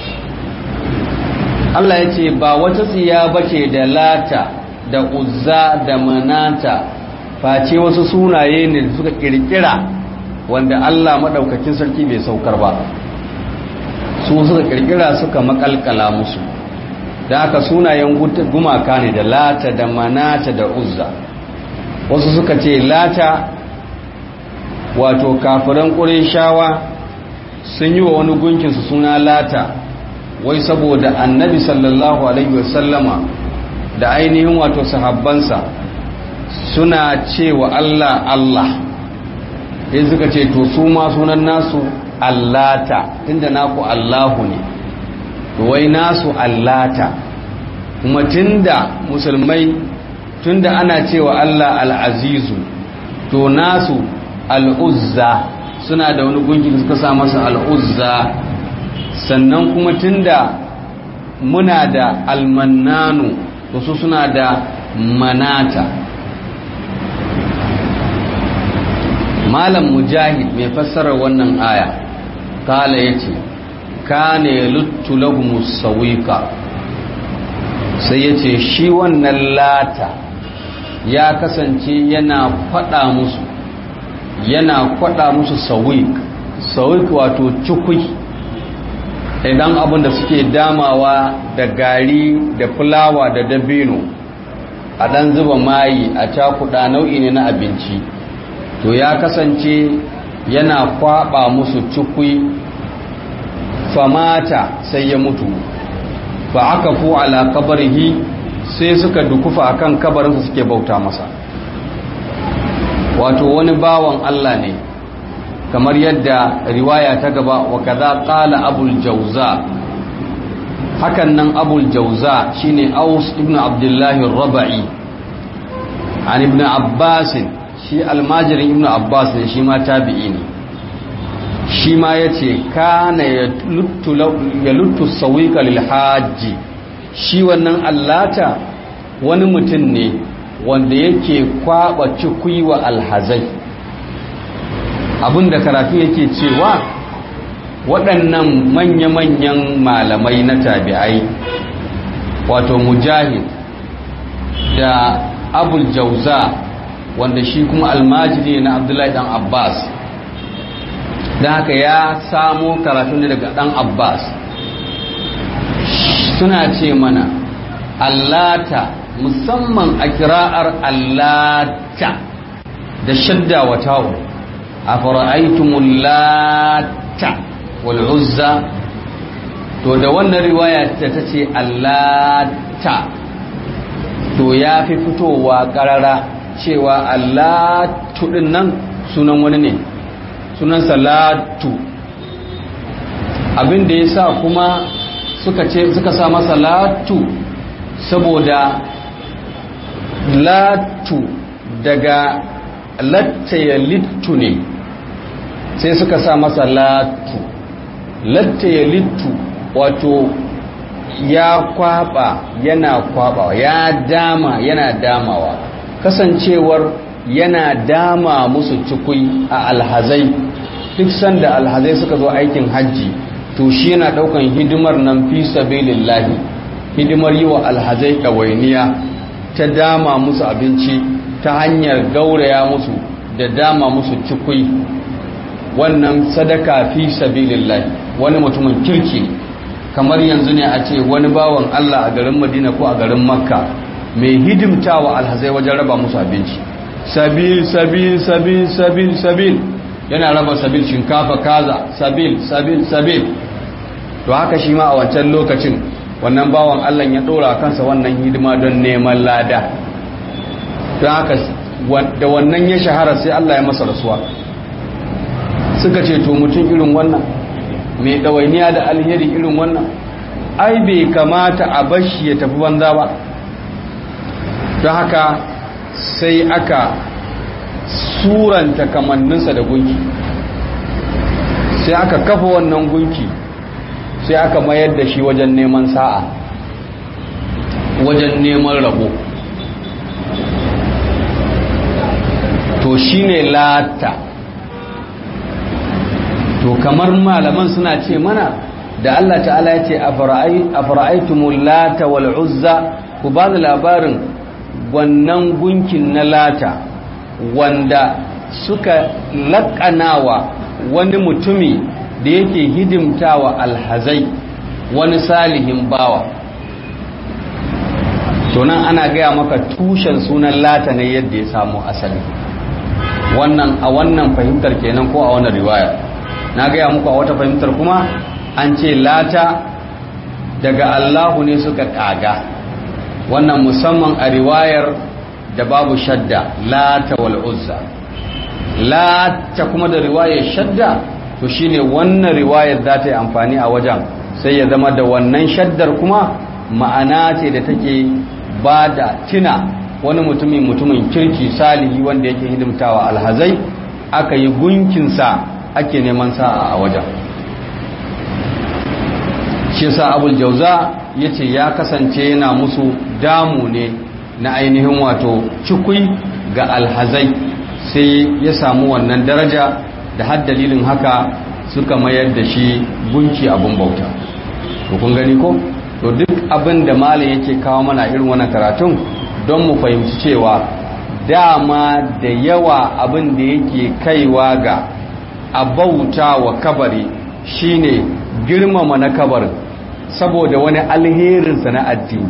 Allah ya ce ba wata tsiya bace da lata da uzza da manata face wasu sunaye ne da suka kirkira wanda Allah maɗaukakin sarki bai saukar ba su suka kirkira suka makalkala musu da aka sunayen gumaka ne da lata da manata da uzza wasu suka ce lata wato kafiran shawa sun yi wa wani gunkinsu suna lata wai saboda annabi sallallahu alaihi wasallama da ainihin wato sahabbansa suna cewa Allah Allah sai suka ce to su ma sunan nasu allata tunda naku Allahu ne to wai nasu allata kuma tunda musulmai tunda ana cewa Allah al'azizu to nasu al'uzza suna da wani gunki da suka sa masa al'uzza sannan kuma tunda muna da almannanu to su suna da manata malam mujahid mai fassarar wannan aya kala ya ce kane luttu lahumus sawika sai ya ce shi wannan lata ya kasance yana fada musu yana kwada musu sawik sawik wato cikui idan abin da suke damawa da gari da fulawa da dabino a dan zuba mayi a cakuda nau'i ne na abinci to ya kasance yana kwaba musu cikui famata sai ya mutu fa aka fu ala kabarihi sai suka dukufa akan kabarinsa suke bauta masa wato wani bawan Allah ne kamar yadda riwaya ta gaba wa kaza qala abul jauza hakan nan abul jauza shine aus ibn abdullahi rabai an ibn abbas shi almajirin ibn abbas ne shi ma tabi'i ne shi ma yace kana ya luttu sawika lil hajji shi wannan allata wani mutum ne wanda yake kwaba cikui wa alhazai abinda karatu yake cewa waɗannan manya-manyan malamai na tabi'ai wato mujahid da abul jauza wanda shi kuma almajiri na abdullahi dan abbas da haka ya samo karatu ne daga dan abbas suna ce mana allata musamman a kira'ar allata da shadda wa tawo a fara'aitumul lata wal uzza to da wannan riwaya ta ce allata to ya fi fitowa karara cewa allatu din nan sunan wani ne sunan salatu abin da ya sa kuma suka ce suka sa masa latu saboda latu daga latta ya littu ne sai suka sa masa latu latta ya littu wato ya kwaba yana kwaba ya dama yana damawa kasancewar yana dama musu cikui a alhazai duk sanda alhazai suka zo aikin hajji to shi yana daukan hidimar nan fi sabilillahi hidimar yi wa alhazai ɗawainiya ta dama musu abinci ta hanyar gauraya musu da dama musu cikui wannan sadaka fi sabilillahi wani mutumin kirki kamar yanzu ne a ce wani bawan Allah a garin Madina ko a garin Makka mai hidimtawa alhazai wajen raba musu abinci sabil sabil sabil sabil sabil yana raba sabil shinkafa kaza sabil sabil sabil to haka shi ma a wancan lokacin wannan bawan Allah ya dora kansa wannan hidima don neman lada don haka da wannan ya shahara sai Allah ya masa rasuwa suka ce to mutum irin wannan mai ɗawainiya da alheri irin wannan ai bai kamata a bashi ya tafi banza ba don haka sai aka suranta kamanninsa da gunki sai aka kafa wannan gunki sai aka mayar da shi wajen neman sa'a wajen neman rabo to shine lata to kamar malaman suna ce mana da Allah ta'ala ya ce a fara'aitumul lata wal uzza ku ba da labarin wannan gunkin na lata wanda suka laƙanawa wani mutumi da yake hidimtawa alhazai wani salihin bawa to nan ana gaya maka tushen sunan lata ne yadda ya samu asali wannan a wannan fahimtar kenan ko a wannan riwaya na gaya muku a wata fahimtar kuma an ce lata daga Allahu ne suka kaga wannan musamman a riwayar da babu shadda lata wal uzza lata kuma da riwayar shadda to shine wannan riwayar za ta yi amfani a wajen sai ya zama da wannan shaddar kuma ma'ana ce da take ba da tina wani mutumin mutumin kirki salihi wanda yake hidimtawa alhazai aka yi gunkinsa ake neman sa'a a wajen shi sa abul jauza ya ce ya kasance yana musu damu ne na ainihin wato cikui ga alhazai sai ya samu wannan daraja da har dalilin haka suka mayar da shi gunki abin bauta to kun gani ko to duk abin da malam yake kawo mana irin wannan karatun don mu fahimci cewa dama da yawa abin da yake kaiwa ga a bauta wa kabari shine girmama na kabarin saboda wani alherinsa na addini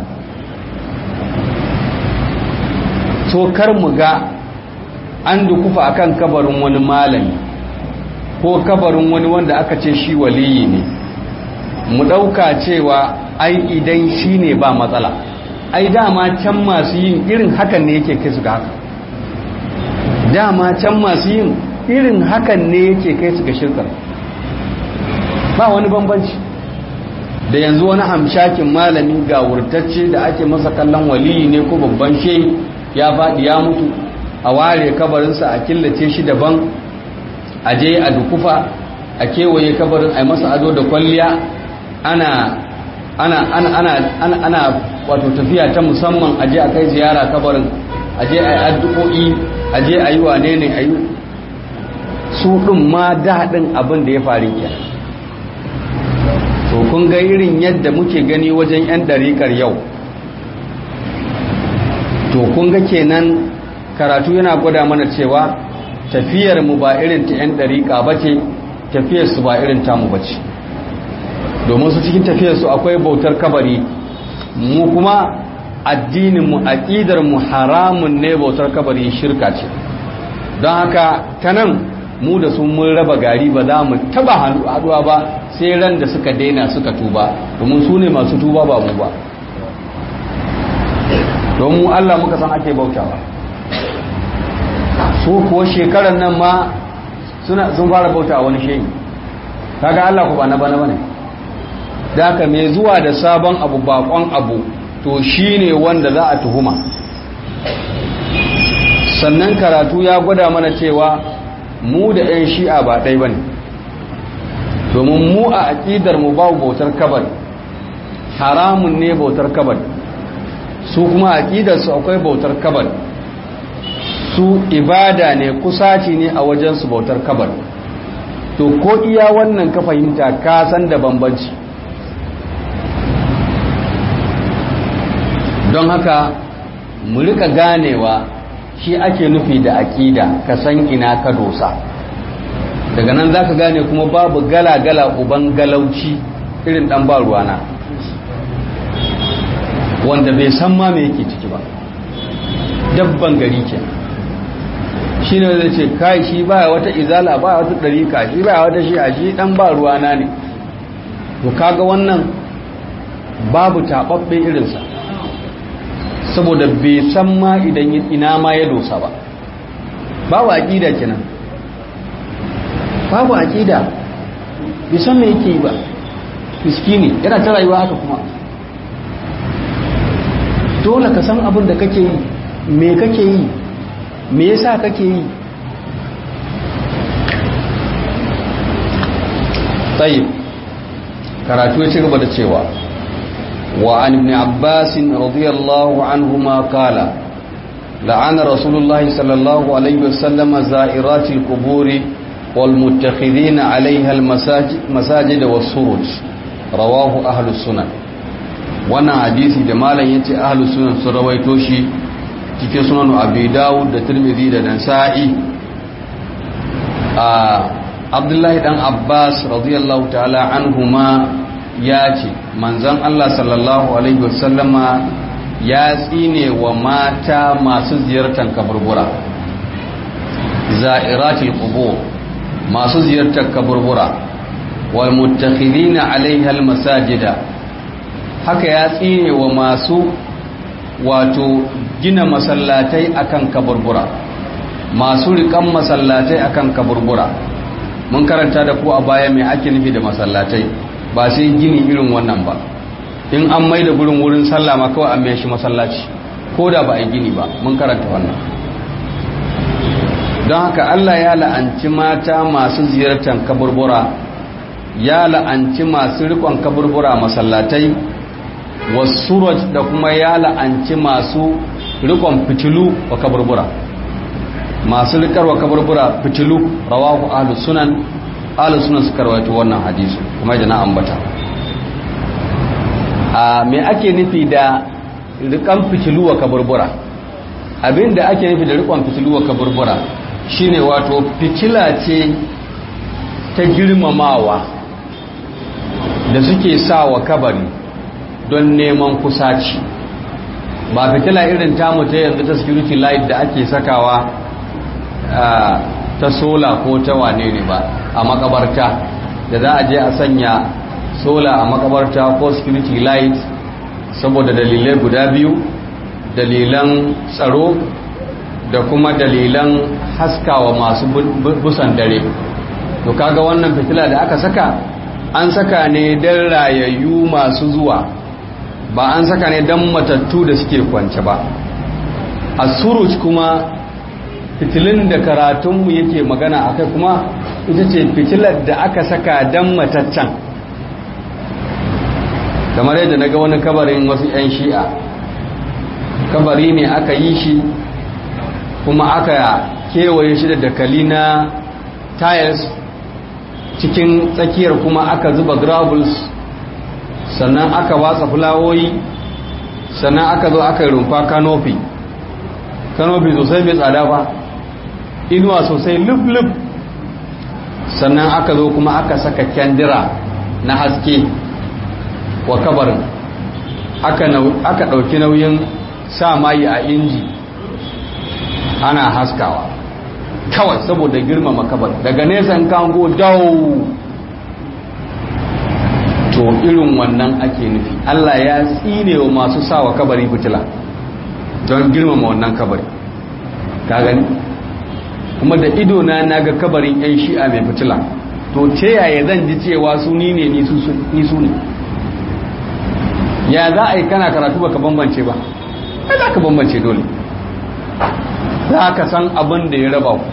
to kar mu ga an dukufa akan kabarin wani malami ko kabarin wani wanda aka ce shi waliyi ne mu ɗauka cewa ai idan shi ne ba matsala ai dama can masu yin irin hakan ne yake kai su ga haka dama can masu yin irin hakan ne yake kai su ga shirkar ba wani bambanci da yanzu wani hamshakin malami ga wurtacce da ake masa kallon waliyi ne ko babban shehi ya faɗi ya mutu a ware kabarinsa a killace shi daban a je a dukufa a kewaye kabarin a masa ado da kwalliya ana ana ana ana ana ana wato tafiya ta musamman a je a kai ziyara kabarin a je a yi addu'o'i a je a yi wane ne a yi su ɗin ma daɗin abin da ya faru kenan to kun ga irin yadda muke gani wajen 'yan ɗariƙar yau to kun ga kenan karatu yana gwada mana cewa tafiyar mu ba irin ta 'yan ɗariƙa ba ce tafiyar su ba irin tamu ba ce domin su cikin tafiyar su akwai bautar kabari mu kuma addinin mu aqidar mu haramun ne bautar kabari shirka ce don haka ta nan mu da sun mun raba gari ba za mu taba haduwa ba sai ran da suka daina suka tuba domin su ne masu tuba ba mu ba don mu Allah muka san ake bautawa su kuwa shekarar nan ma suna sun fara bauta wani shehi kaga Allah ku ba na bana bane da haka mai zuwa da sabon abu bakon abu to shine wanda za a tuhuma sannan karatu ya gwada mana cewa mu da 'yan shi'a ba ɗai ba ne domin mu a aƙidar mu babu bautar kabar haramun ne bautar kabar su kuma aƙidarsu akwai bautar kabar su ibada ne kusaci ne a wajensu bautar kabar to ko iya wannan ka fahimta ka san da bambanci don haka mu rika ganewa shi ake nufi da aƙida ka san ina ka dosa daga nan za ka gane kuma babu gala-gala uban galauci irin ɗan ba ruwana wanda bai san ma me yake ciki ba dabban gari ke shi ne zai ce kai shi baya wata izala baya wata ɗarika shi baya wata shi a shi ɗan ba ruwana ne to kaga wannan babu taɓaɓɓe irinsa saboda bai san ma idan ina ma ya dosa ba babu aqida kenan babu aqida bai san me yake yi ba miskini yana ta rayuwa haka kuma dole ka san abin da kake yi me kake yi me yasa kake yi tayyib karatu ya ci gaba da cewa وعن ابن عباس رضي الله عنهما قال لعن رسول الله صلى الله عليه وسلم زائرات القبور والمتخذين عليها المساجد والسروج رواه أهل السنن وانا حديثي جمالا ينتي أهل السنن سرويتوشي cikin sunan abi dawud da tirmidhi da nasa'i abdullahi dan abbas radiyallahu ta'ala anhuma ya ce manzan Allah sallallahu Alaihi wasallama ya tsine wa mata masu ziyartar kaburbura za'iratul qubur masu ziyartar kaburbura wal muttakhidina alaiha al masajida haka ya tsine wa masu wato gina masallatai akan kaburbura masu rikan masallatai akan kaburbura mun karanta da ku a baya mai ake nufi da masallatai ba sai gini irin wannan ba in an mai da gurin wurin sallah ma kawai an mai shi masallaci ko da ba a gini ba mun karanta wannan don haka Allah ya la'anci mata masu ziyartar kaburbura ya la'anci masu rikon kaburbura masallatai wasuraj da kuma ya la'anci masu rikon fitilu wa kaburbura masu rikarwa kaburbura fitilu rawahu ahlus sunan ahlus sunan suka rawaito wannan hadisi kuma da na ambata a me ake nufi da rikan fitilu wa kaburbura abinda ake nufi da rikon fitilu wa kaburbura shine wato fitila ce ta girmamawa da suke sa wa kabari don neman kusaci ba fitila irin tamu ta yanzu ta security light da ake sakawa ta sola ko ta wane ne ba a makabarta da za a je a sanya sola a makabarta ko security light saboda dalilai guda biyu dalilan tsaro da kuma dalilan haskawa masu busan dare to kaga wannan fitila da aka saka an saka ne don rayayyu masu zuwa ba an saka ne don matattu da suke kwance ba a suruj kuma fitilin da karatunmu yake magana a kai kuma ita ce fitilar da aka saka don mataccan kamar yadda na ga wani kabarin wasu 'yan shi'a kabari ne aka yi shi kuma aka kewaye shi da dakali na tiles cikin tsakiyar kuma aka zuba gravels sannan aka watsa fulawoyi sannan aka zo aka yi rumfa kanofi kanofi sosai mai tsada ba inuwa sosai luf-luf sannan aka zo kuma aka saka kyandira na haske wa kabarin aka ɗauki nauyin sa mayi a inji ana haskawa kawai saboda girmama kabar daga nesa in kango dawo to irin wannan ake nufi Allah ya tsine wa masu sawa kabari fitila don girmama wannan kabari ka gani kuma da ido na naga kabarin yan shi'a mai fitila to ce yaya zan ji cewa su ni ne ni su ne ya za a yi kana karatu baka bambance ba ai za ka bambance dole za ka san abin da ya raba ku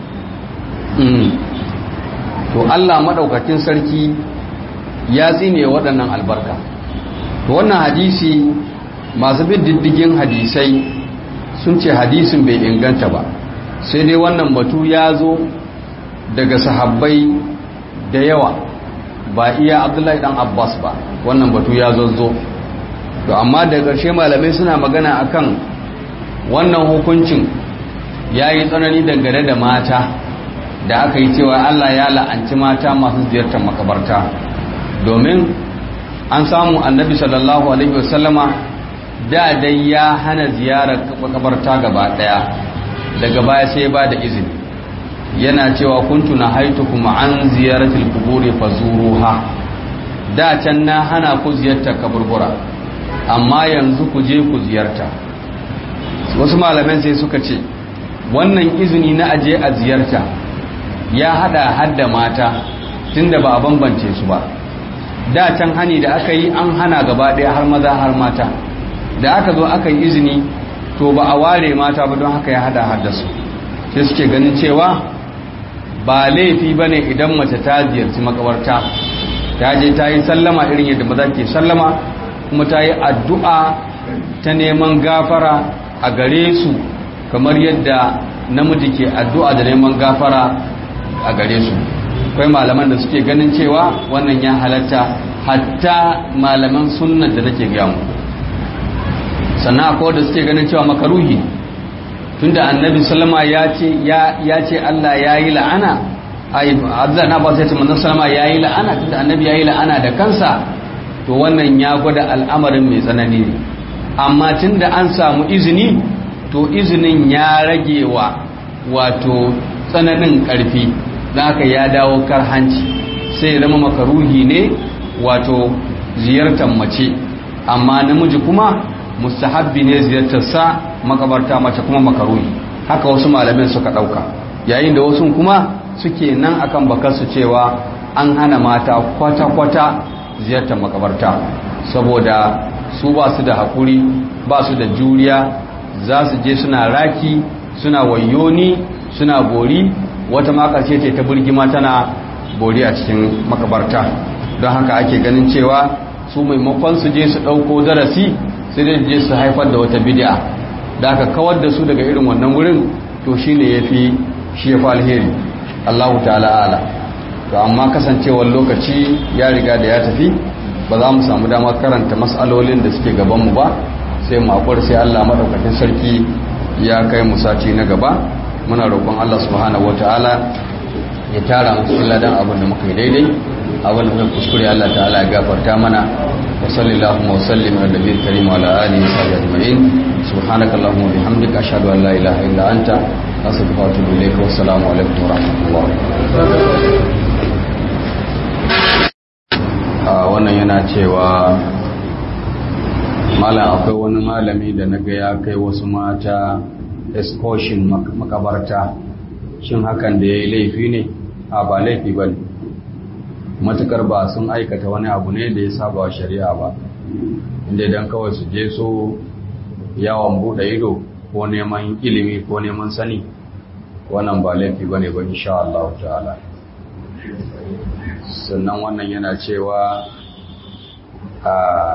to Allah maɗaukakin sarki ya tsine waɗannan albarka to wannan hadisi masu bin diddigin hadisai sun ce hadisin bai inganta ba sai dai wannan batu ya zo daga sahabbai da yawa ba iya abdullahi dan abbas ba wannan batu ya zo to amma da ƙarshe malamai suna magana akan wannan hukuncin ya yi tsanani dangane da mata da aka yi cewa Allah ya la'anci mata masu ziyartar makabarta domin an samu annabi sallallahu alaihi wasallama da dai ya hana ziyarar makabarta gaba daya daga baya sai ba da izini yana cewa kuntu na haitukum an ziyaratil quburi fazuruha da can na hana ku ziyartar kaburbura amma yanzu ku je ku ziyarta wasu malaman sai suka ce wannan izini na aje a ziyarta ya hada hadda mata tunda ba a bambance su ba da can hani da aka yi an hana gaba daya har maza har mata da aka zo aka yi izini to ba a ware mata ba don haka ya hada hadda su sai suke ganin cewa ba laifi ba ne idan mace ta ziyarci makabarta ta je ta yi sallama irin yadda maza ke sallama kuma ta yi addu'a ta neman gafara a gare su kamar yadda namiji ke addu'a da neman gafara a gare su akwai malaman da suke ganin cewa wannan ya halatta hatta malaman sunnan da nake gaya mu sannan akwai da suke ganin cewa makaruhi tunda annabi sallama ya ce ya ce Allah ya yi la'ana ai Abdullah na ba sai ce manzon sallama ya yi la'ana tunda annabi ya yi la'ana da kansa to wannan ya gwada al'amarin mai tsanani ne amma tunda an samu izini to izinin ya rage wa wato tsananin ƙarfi haka ya dawo karhanci sai ya zama makaruhi ne wato ziyartar mace amma namiji kuma mustahabbi ne ziyartarsa makabarta mace kuma makaruhi haka wasu malamin suka ɗauka yayin da wasu kuma suke nan akan bakarsu cewa an hana mata kwata-kwata ziyartar makabarta saboda su ba su da haƙuri ba su da juriya za su je suna raki suna wayoni suna bori wata makace ce ta burgima tana bori a cikin makabarta don haka ake ganin cewa su maimakon su je su ɗauko darasi sai dai je su haifar da wata bid'a da aka kawar da su daga irin wannan wurin to shine yafi shi yafi alheri Allahu ta'ala ala to amma kasancewar lokaci ya riga da ya tafi ba za mu samu damar karanta mas'alolin da suke gaban mu ba sai mu akwai sai Allah madaukakin sarki ya kai mu sati na gaba muna roƙon Allah subhanahu wataala ya tara mu cikin ladan abin da muka yi daidai abin da muka kuskure Allah ta'ala ya gafarta mana wa sallallahu wa sallim ala nabiyil karim wa ala alihi wa sahbihi ajma'in subhanakallahumma wa bihamdika ashhadu an la ilaha illa anta astaghfiruka wa atubu ilayk wa assalamu alaikum wa rahmatullah wannan yana cewa malam akwai wani malami da naga ya kai wasu mata excursion makabarta shin hakan da ya yi laifi ne a ba laifi ba ne matukar ba sun aikata wani abu ne da ya saba wa shari'a ba inda idan kawai su je so yawon buɗe ido ko neman ilimi ko neman sani wannan ba laifi ba ne ba insha Allah ta'ala sannan wannan yana cewa a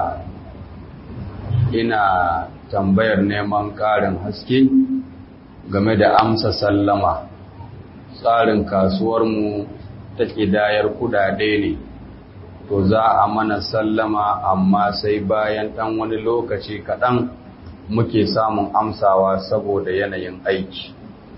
ina tambayar neman ƙarin haske game da amsa sallama tsarin kasuwarmu ta ƙidayar kudade ne to za a mana sallama amma sai bayan ɗan wani lokaci kaɗan muke samun amsawa saboda yanayin aiki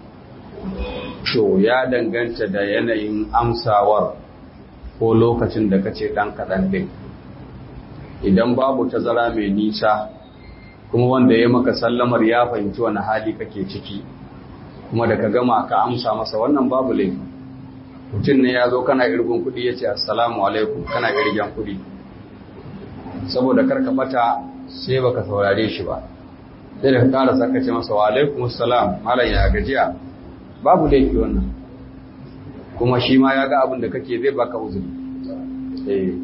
to ya danganta da yanayin amsawar ko lokacin da kace ɗan kaɗan ɗin idan babu tazara mai nisa kuma wanda ya maka sallamar ya fahimci wani hali kake ciki kuma da ka gama ka amsa masa wannan babu laifi mutum ne ya zo kana irgun kuɗi ya ce assalamu alaikum kana irgen kuɗi saboda karka bata sai baka saurare shi ba sai da ka ƙara saka ce masa wa alaikum assalam malam ya gajiya babu laifi wannan kuma shi ma ya ga abin da kake zai baka uzuri eh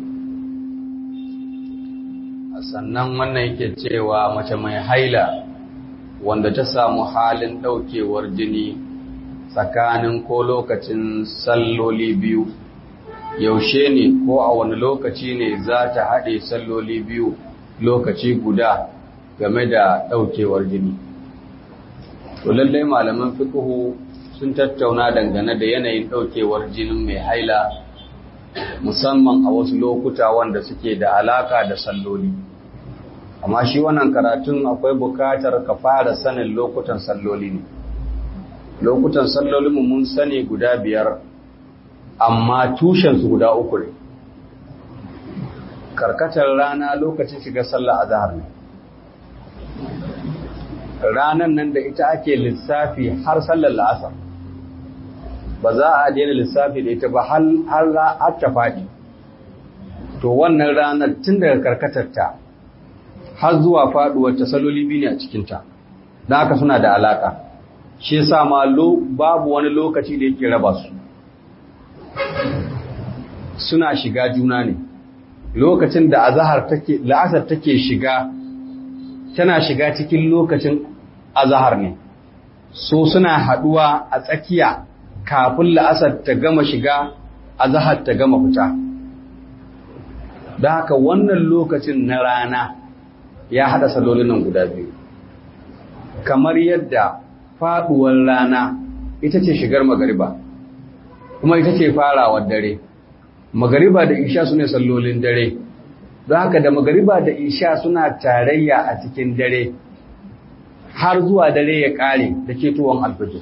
sannan wannan yake cewa mace mai haila wanda ta samu halin ɗaukewar jini tsakanin ko lokacin salloli biyu yaushe ne ko a wani lokaci ne za ta haɗe salloli biyu lokaci guda game da ɗaukewar jini to lallai malaman fiqhu sun tattauna dangane da yanayin ɗaukewar jinin mai haila musamman a wasu lokuta wanda suke da alaka da salloli amma shi wannan karatun akwai bukatar ka fara sanin lokutan salloli ne lokutan sallolin mun sani guda biyar amma tushensu guda uku ne karkatar rana lokacin shiga sallah azhar ne ranan nan da ita ake lissafi har sallar la'asar ba za a daina lissafi da ita ba har ta faɗi to wannan ranar tun daga karkatarta har zuwa faɗuwar ta saloli biyu ne a cikinta da haka suna da alaka shi yasa ma babu wani lokaci da yake raba su suna shiga juna ne lokacin da azahar take la'asar take shiga tana shiga cikin lokacin azahar ne so suna haduwa a tsakiya kafin la'asar ta gama shiga azahar ta gama fita da haka wannan lokacin na rana ya hada salolin nan guda biyu kamar yadda faduwar rana ita ce shigar magariba kuma ita ce farawar dare magariba da isha su ne sallolin dare don haka da magariba da isha suna tarayya a cikin dare har zuwa dare ya kare da ketowar alfajir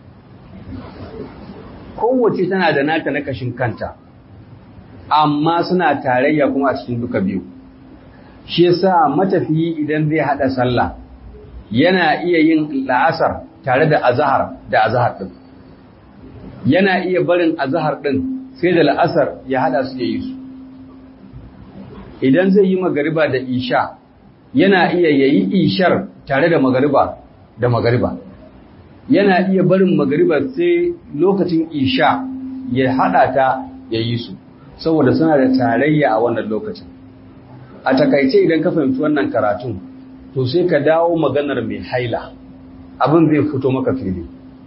kowace tana da nata na kashin kanta amma suna tarayya kuma a cikin duka biyu shi yasa matafiyi idan zai hada sallah yana iya yin la'asar tare da azahar da azahar din yana iya barin azahar din sai da la'asar ya hada su ya yi su idan zai yi magariba da isha yana iya yayi ishar tare da magariba da magariba yana iya barin magariba sai lokacin isha ya hada ta ya yi su saboda suna da tarayya a wannan lokacin a takaice idan ka fahimci wannan karatun to sai ka dawo maganar mai haila abin zai fito maka fili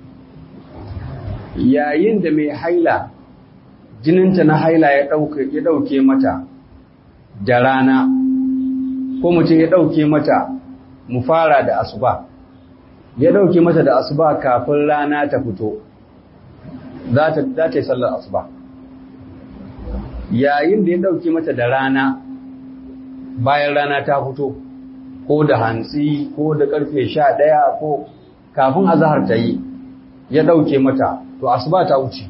yayin da mai haila jininta na haila ya ɗauke mata da rana ko mutum ya ɗauke mata mu fara da asuba ya ɗauke mata da asuba kafin rana ta fito za ta yi sallar asuba yayin da ya ɗauke mata da rana bayan rana ta fito ko da hantsi ko da ƙarfe sha ɗaya ko kafin azahar ta yi ya ɗauke mata to asuba ta wuce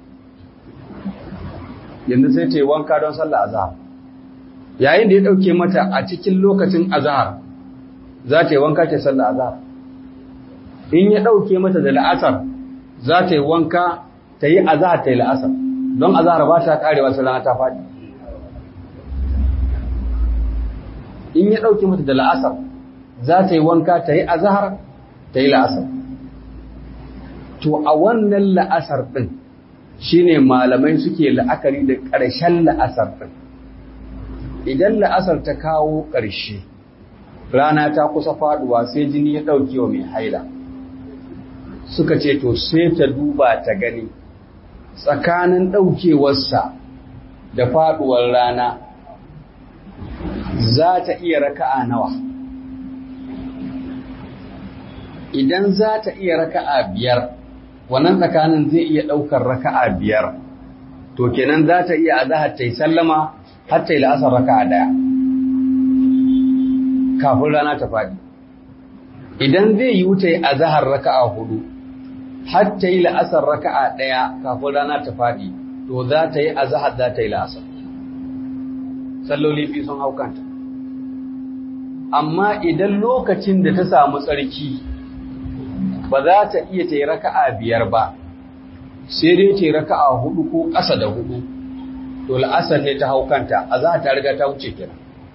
yanzu sai ta yi wanka don sallah azahar yayin da ya ɗauke mata a cikin lokacin azahar za ta yi wanka ta sallah azahar in ya ɗauke mata da la'asar za ta yi wanka ta yi azahar ta yi la'asar don azahar ba ta karewa sai rana ta faɗi in ya ɗauke mata da la'asar za ta yi wanka ta yi azahar ta yi la'asar to a wannan la'asar ɗin shi ne malamai suke la'akari da ƙarshen la'asar ɗin idan la'asar ta kawo ƙarshe rana ta kusa faɗuwa sai jini ya ɗauke wa mai haila suka ce to sai ta duba ta gani tsakanin ɗaukewarsa da faɗuwar rana za ta iya raka'a nawa idan za ta iya raka'a biyar wannan tsakanin zai iya ɗaukar raka'a biyar to kenan za ta iya azahar ta yi sallama har ta yi la'asar raka'a daya kafin rana ta faɗi idan zai yi wuce a zahar raka'a hudu har ta yi la'asar raka'a daya kafin rana ta faɗi to za ta yi a zahar za ta yi la'asar salloli biyu sun haukanta amma idan lokacin da ta samu tsarki ba za ta iya ta yi raka'a biyar ba sai dai ta yi raka'a hudu ko ƙasa da hudu to la'asar ne ta haukanta a za ta riga ta wuce kira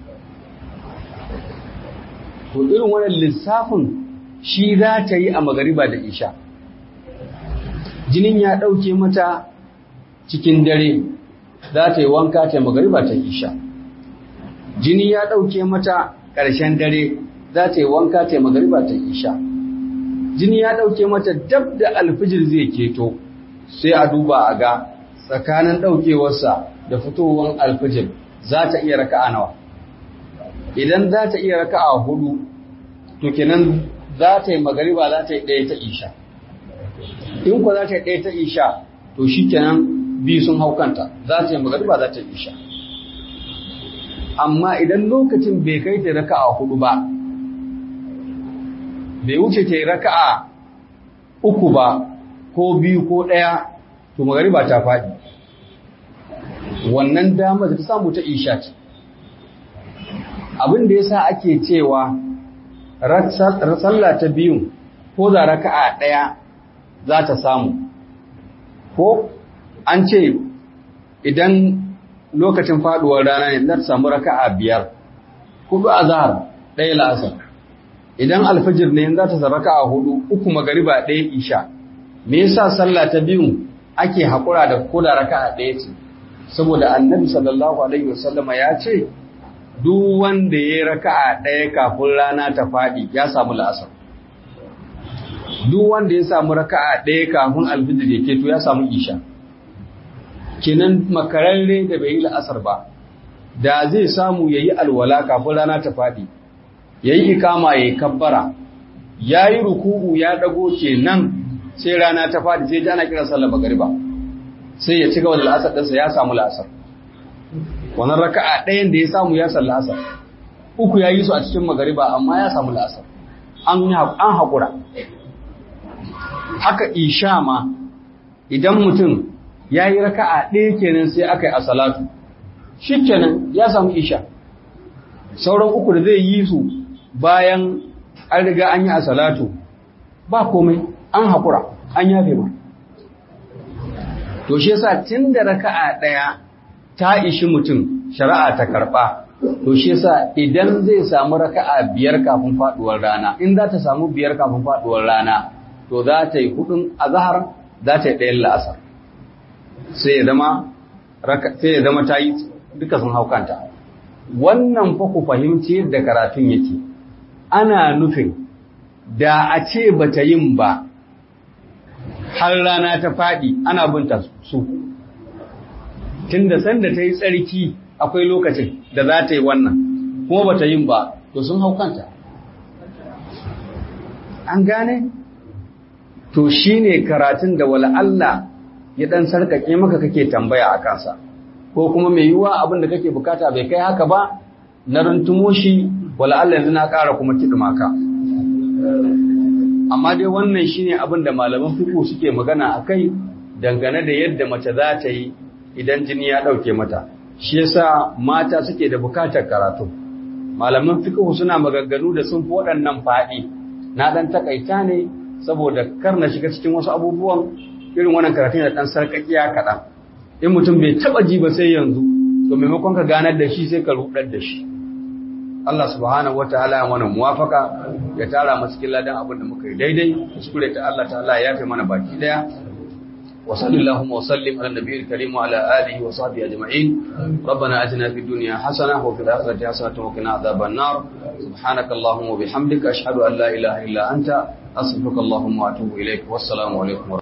to irin wannan lissafin shi za ta yi a magariba da isha jinin ya ɗauke mata cikin dare za ta yi wanka ta magariba ta isha jini ya ɗauke mata ƙarshen dare za ta yi wanka ta magariba ta isha jini ya ɗauke mata dab da alfijir zai keto sai a duba a ga tsakanin ɗaukewarsa da fitowar alfijir za ta iya raka'a nawa idan za ta iya raka'a hudu to kenan za ta yi magariba za ta yi ɗaya ta isha in ku za ta yi ɗaya ta isha to shi kenan biyu sun hau kanta za ta yi magariba za ta yi isha amma idan lokacin bai kai ta raka'a hudu ba bai wuce ta yi raka'a uku ba ko biyu ko ɗaya to magariba ta faɗi wannan damar da ta samu ta isha ce abin da ya sa ake cewa sallah ta biyun ko da raka'a ɗaya za ta samu ko an ce idan lokacin faduwar rana ne za ta samu raka'a biyar hudu a zahar ɗaya la'asar idan alfajir ne za ta samu raka'a hudu uku magariba ɗaya isha me yasa sallah ta biyun ake haƙura da koda raka'a ɗaya ce saboda annabi sallallahu alaihi wasallama ya ce duk wanda ya raka'a ɗaya kafin rana ta faɗi ya samu la'asar duk wanda ya samu raka'a ɗaya kafin alfijir ya keto ya samu isha kenan makararre da bai yi la'asar ba da zai samu ya yi alwala kafin rana ta faɗi ya yi ikama ya yi kabbara ya yi ruku'u ya ɗago kenan sai rana ta faɗi sai ana kira sallar magariba sai ya ci gaba da la'asar ɗinsa ya samu la'asar wannan raka'a ɗayan da ya samu ya san la'asar uku ya yi su a cikin magariba amma ya samu la'asar an haƙura haka isha ma idan mutum ya yi raka'a ɗaya kenan sai aka yi a salatu shi kenan ya samu isha sauran uku da zai yi su bayan an riga an yi a salatu ba komai an haƙura an yafe ma to shi yasa tun da raka'a ɗaya ta ishi mutum shari'a ta karɓa to shi yasa idan zai samu raka'a biyar kafin faɗuwar rana in za ta samu biyar kafin faɗuwar rana to za ta yi hudun azhar za ta yi ɗayan la'asar sai ya zama sai ya zama ta yi duka sun haukanta wannan fa ku fahimci yadda karatun yake ana nufin da a ce bata yin ba har rana ta faɗi ana binta su tun da sanda ta yi tsarki akwai lokacin da za ta yi wannan kuma ba ta yin ba to sun hau kanta an gane to shi ne karatun da wala Allah ya ɗan sarƙaƙe maka kake tambaya a kansa ko kuma mai yiwuwa abin da kake bukata bai kai haka ba na runtumo shi wala Allah yanzu na ƙara kuma kiɗima ka amma dai wannan shine abin da malaman fiqh suke magana akai dangane da yadda mace za ta yi idan jini ya dauke mata shi yasa mata suke da bukatar karatu malaman fiqh suna maganganu da sun fi waɗannan faɗi na dan takaita ne saboda kar na shiga cikin wasu abubuwan irin wannan karatu da dan sarkakiya kaɗan in mutum bai taba ji ba sai yanzu to maimakon ka ganar da shi sai ka rudar da shi Allah subhanahu wataala ya mana muwafaka ya tara mu cikin ladan abin da muka yi daidai kuskure ta Allah ta'ala ya yafe mana baki daya wa sallallahu wa sallim ala nabiyil karim wa ala alihi wa sahbihi ajma'in rabbana atina fid dunya hasana wa fil akhirati hasanatan wa qina adhaban nar subhanaka allahumma wa bihamdika ashhadu an la ilaha illa anta astaghfiruka allahumma wa atubu ilaik wassalamu alaikum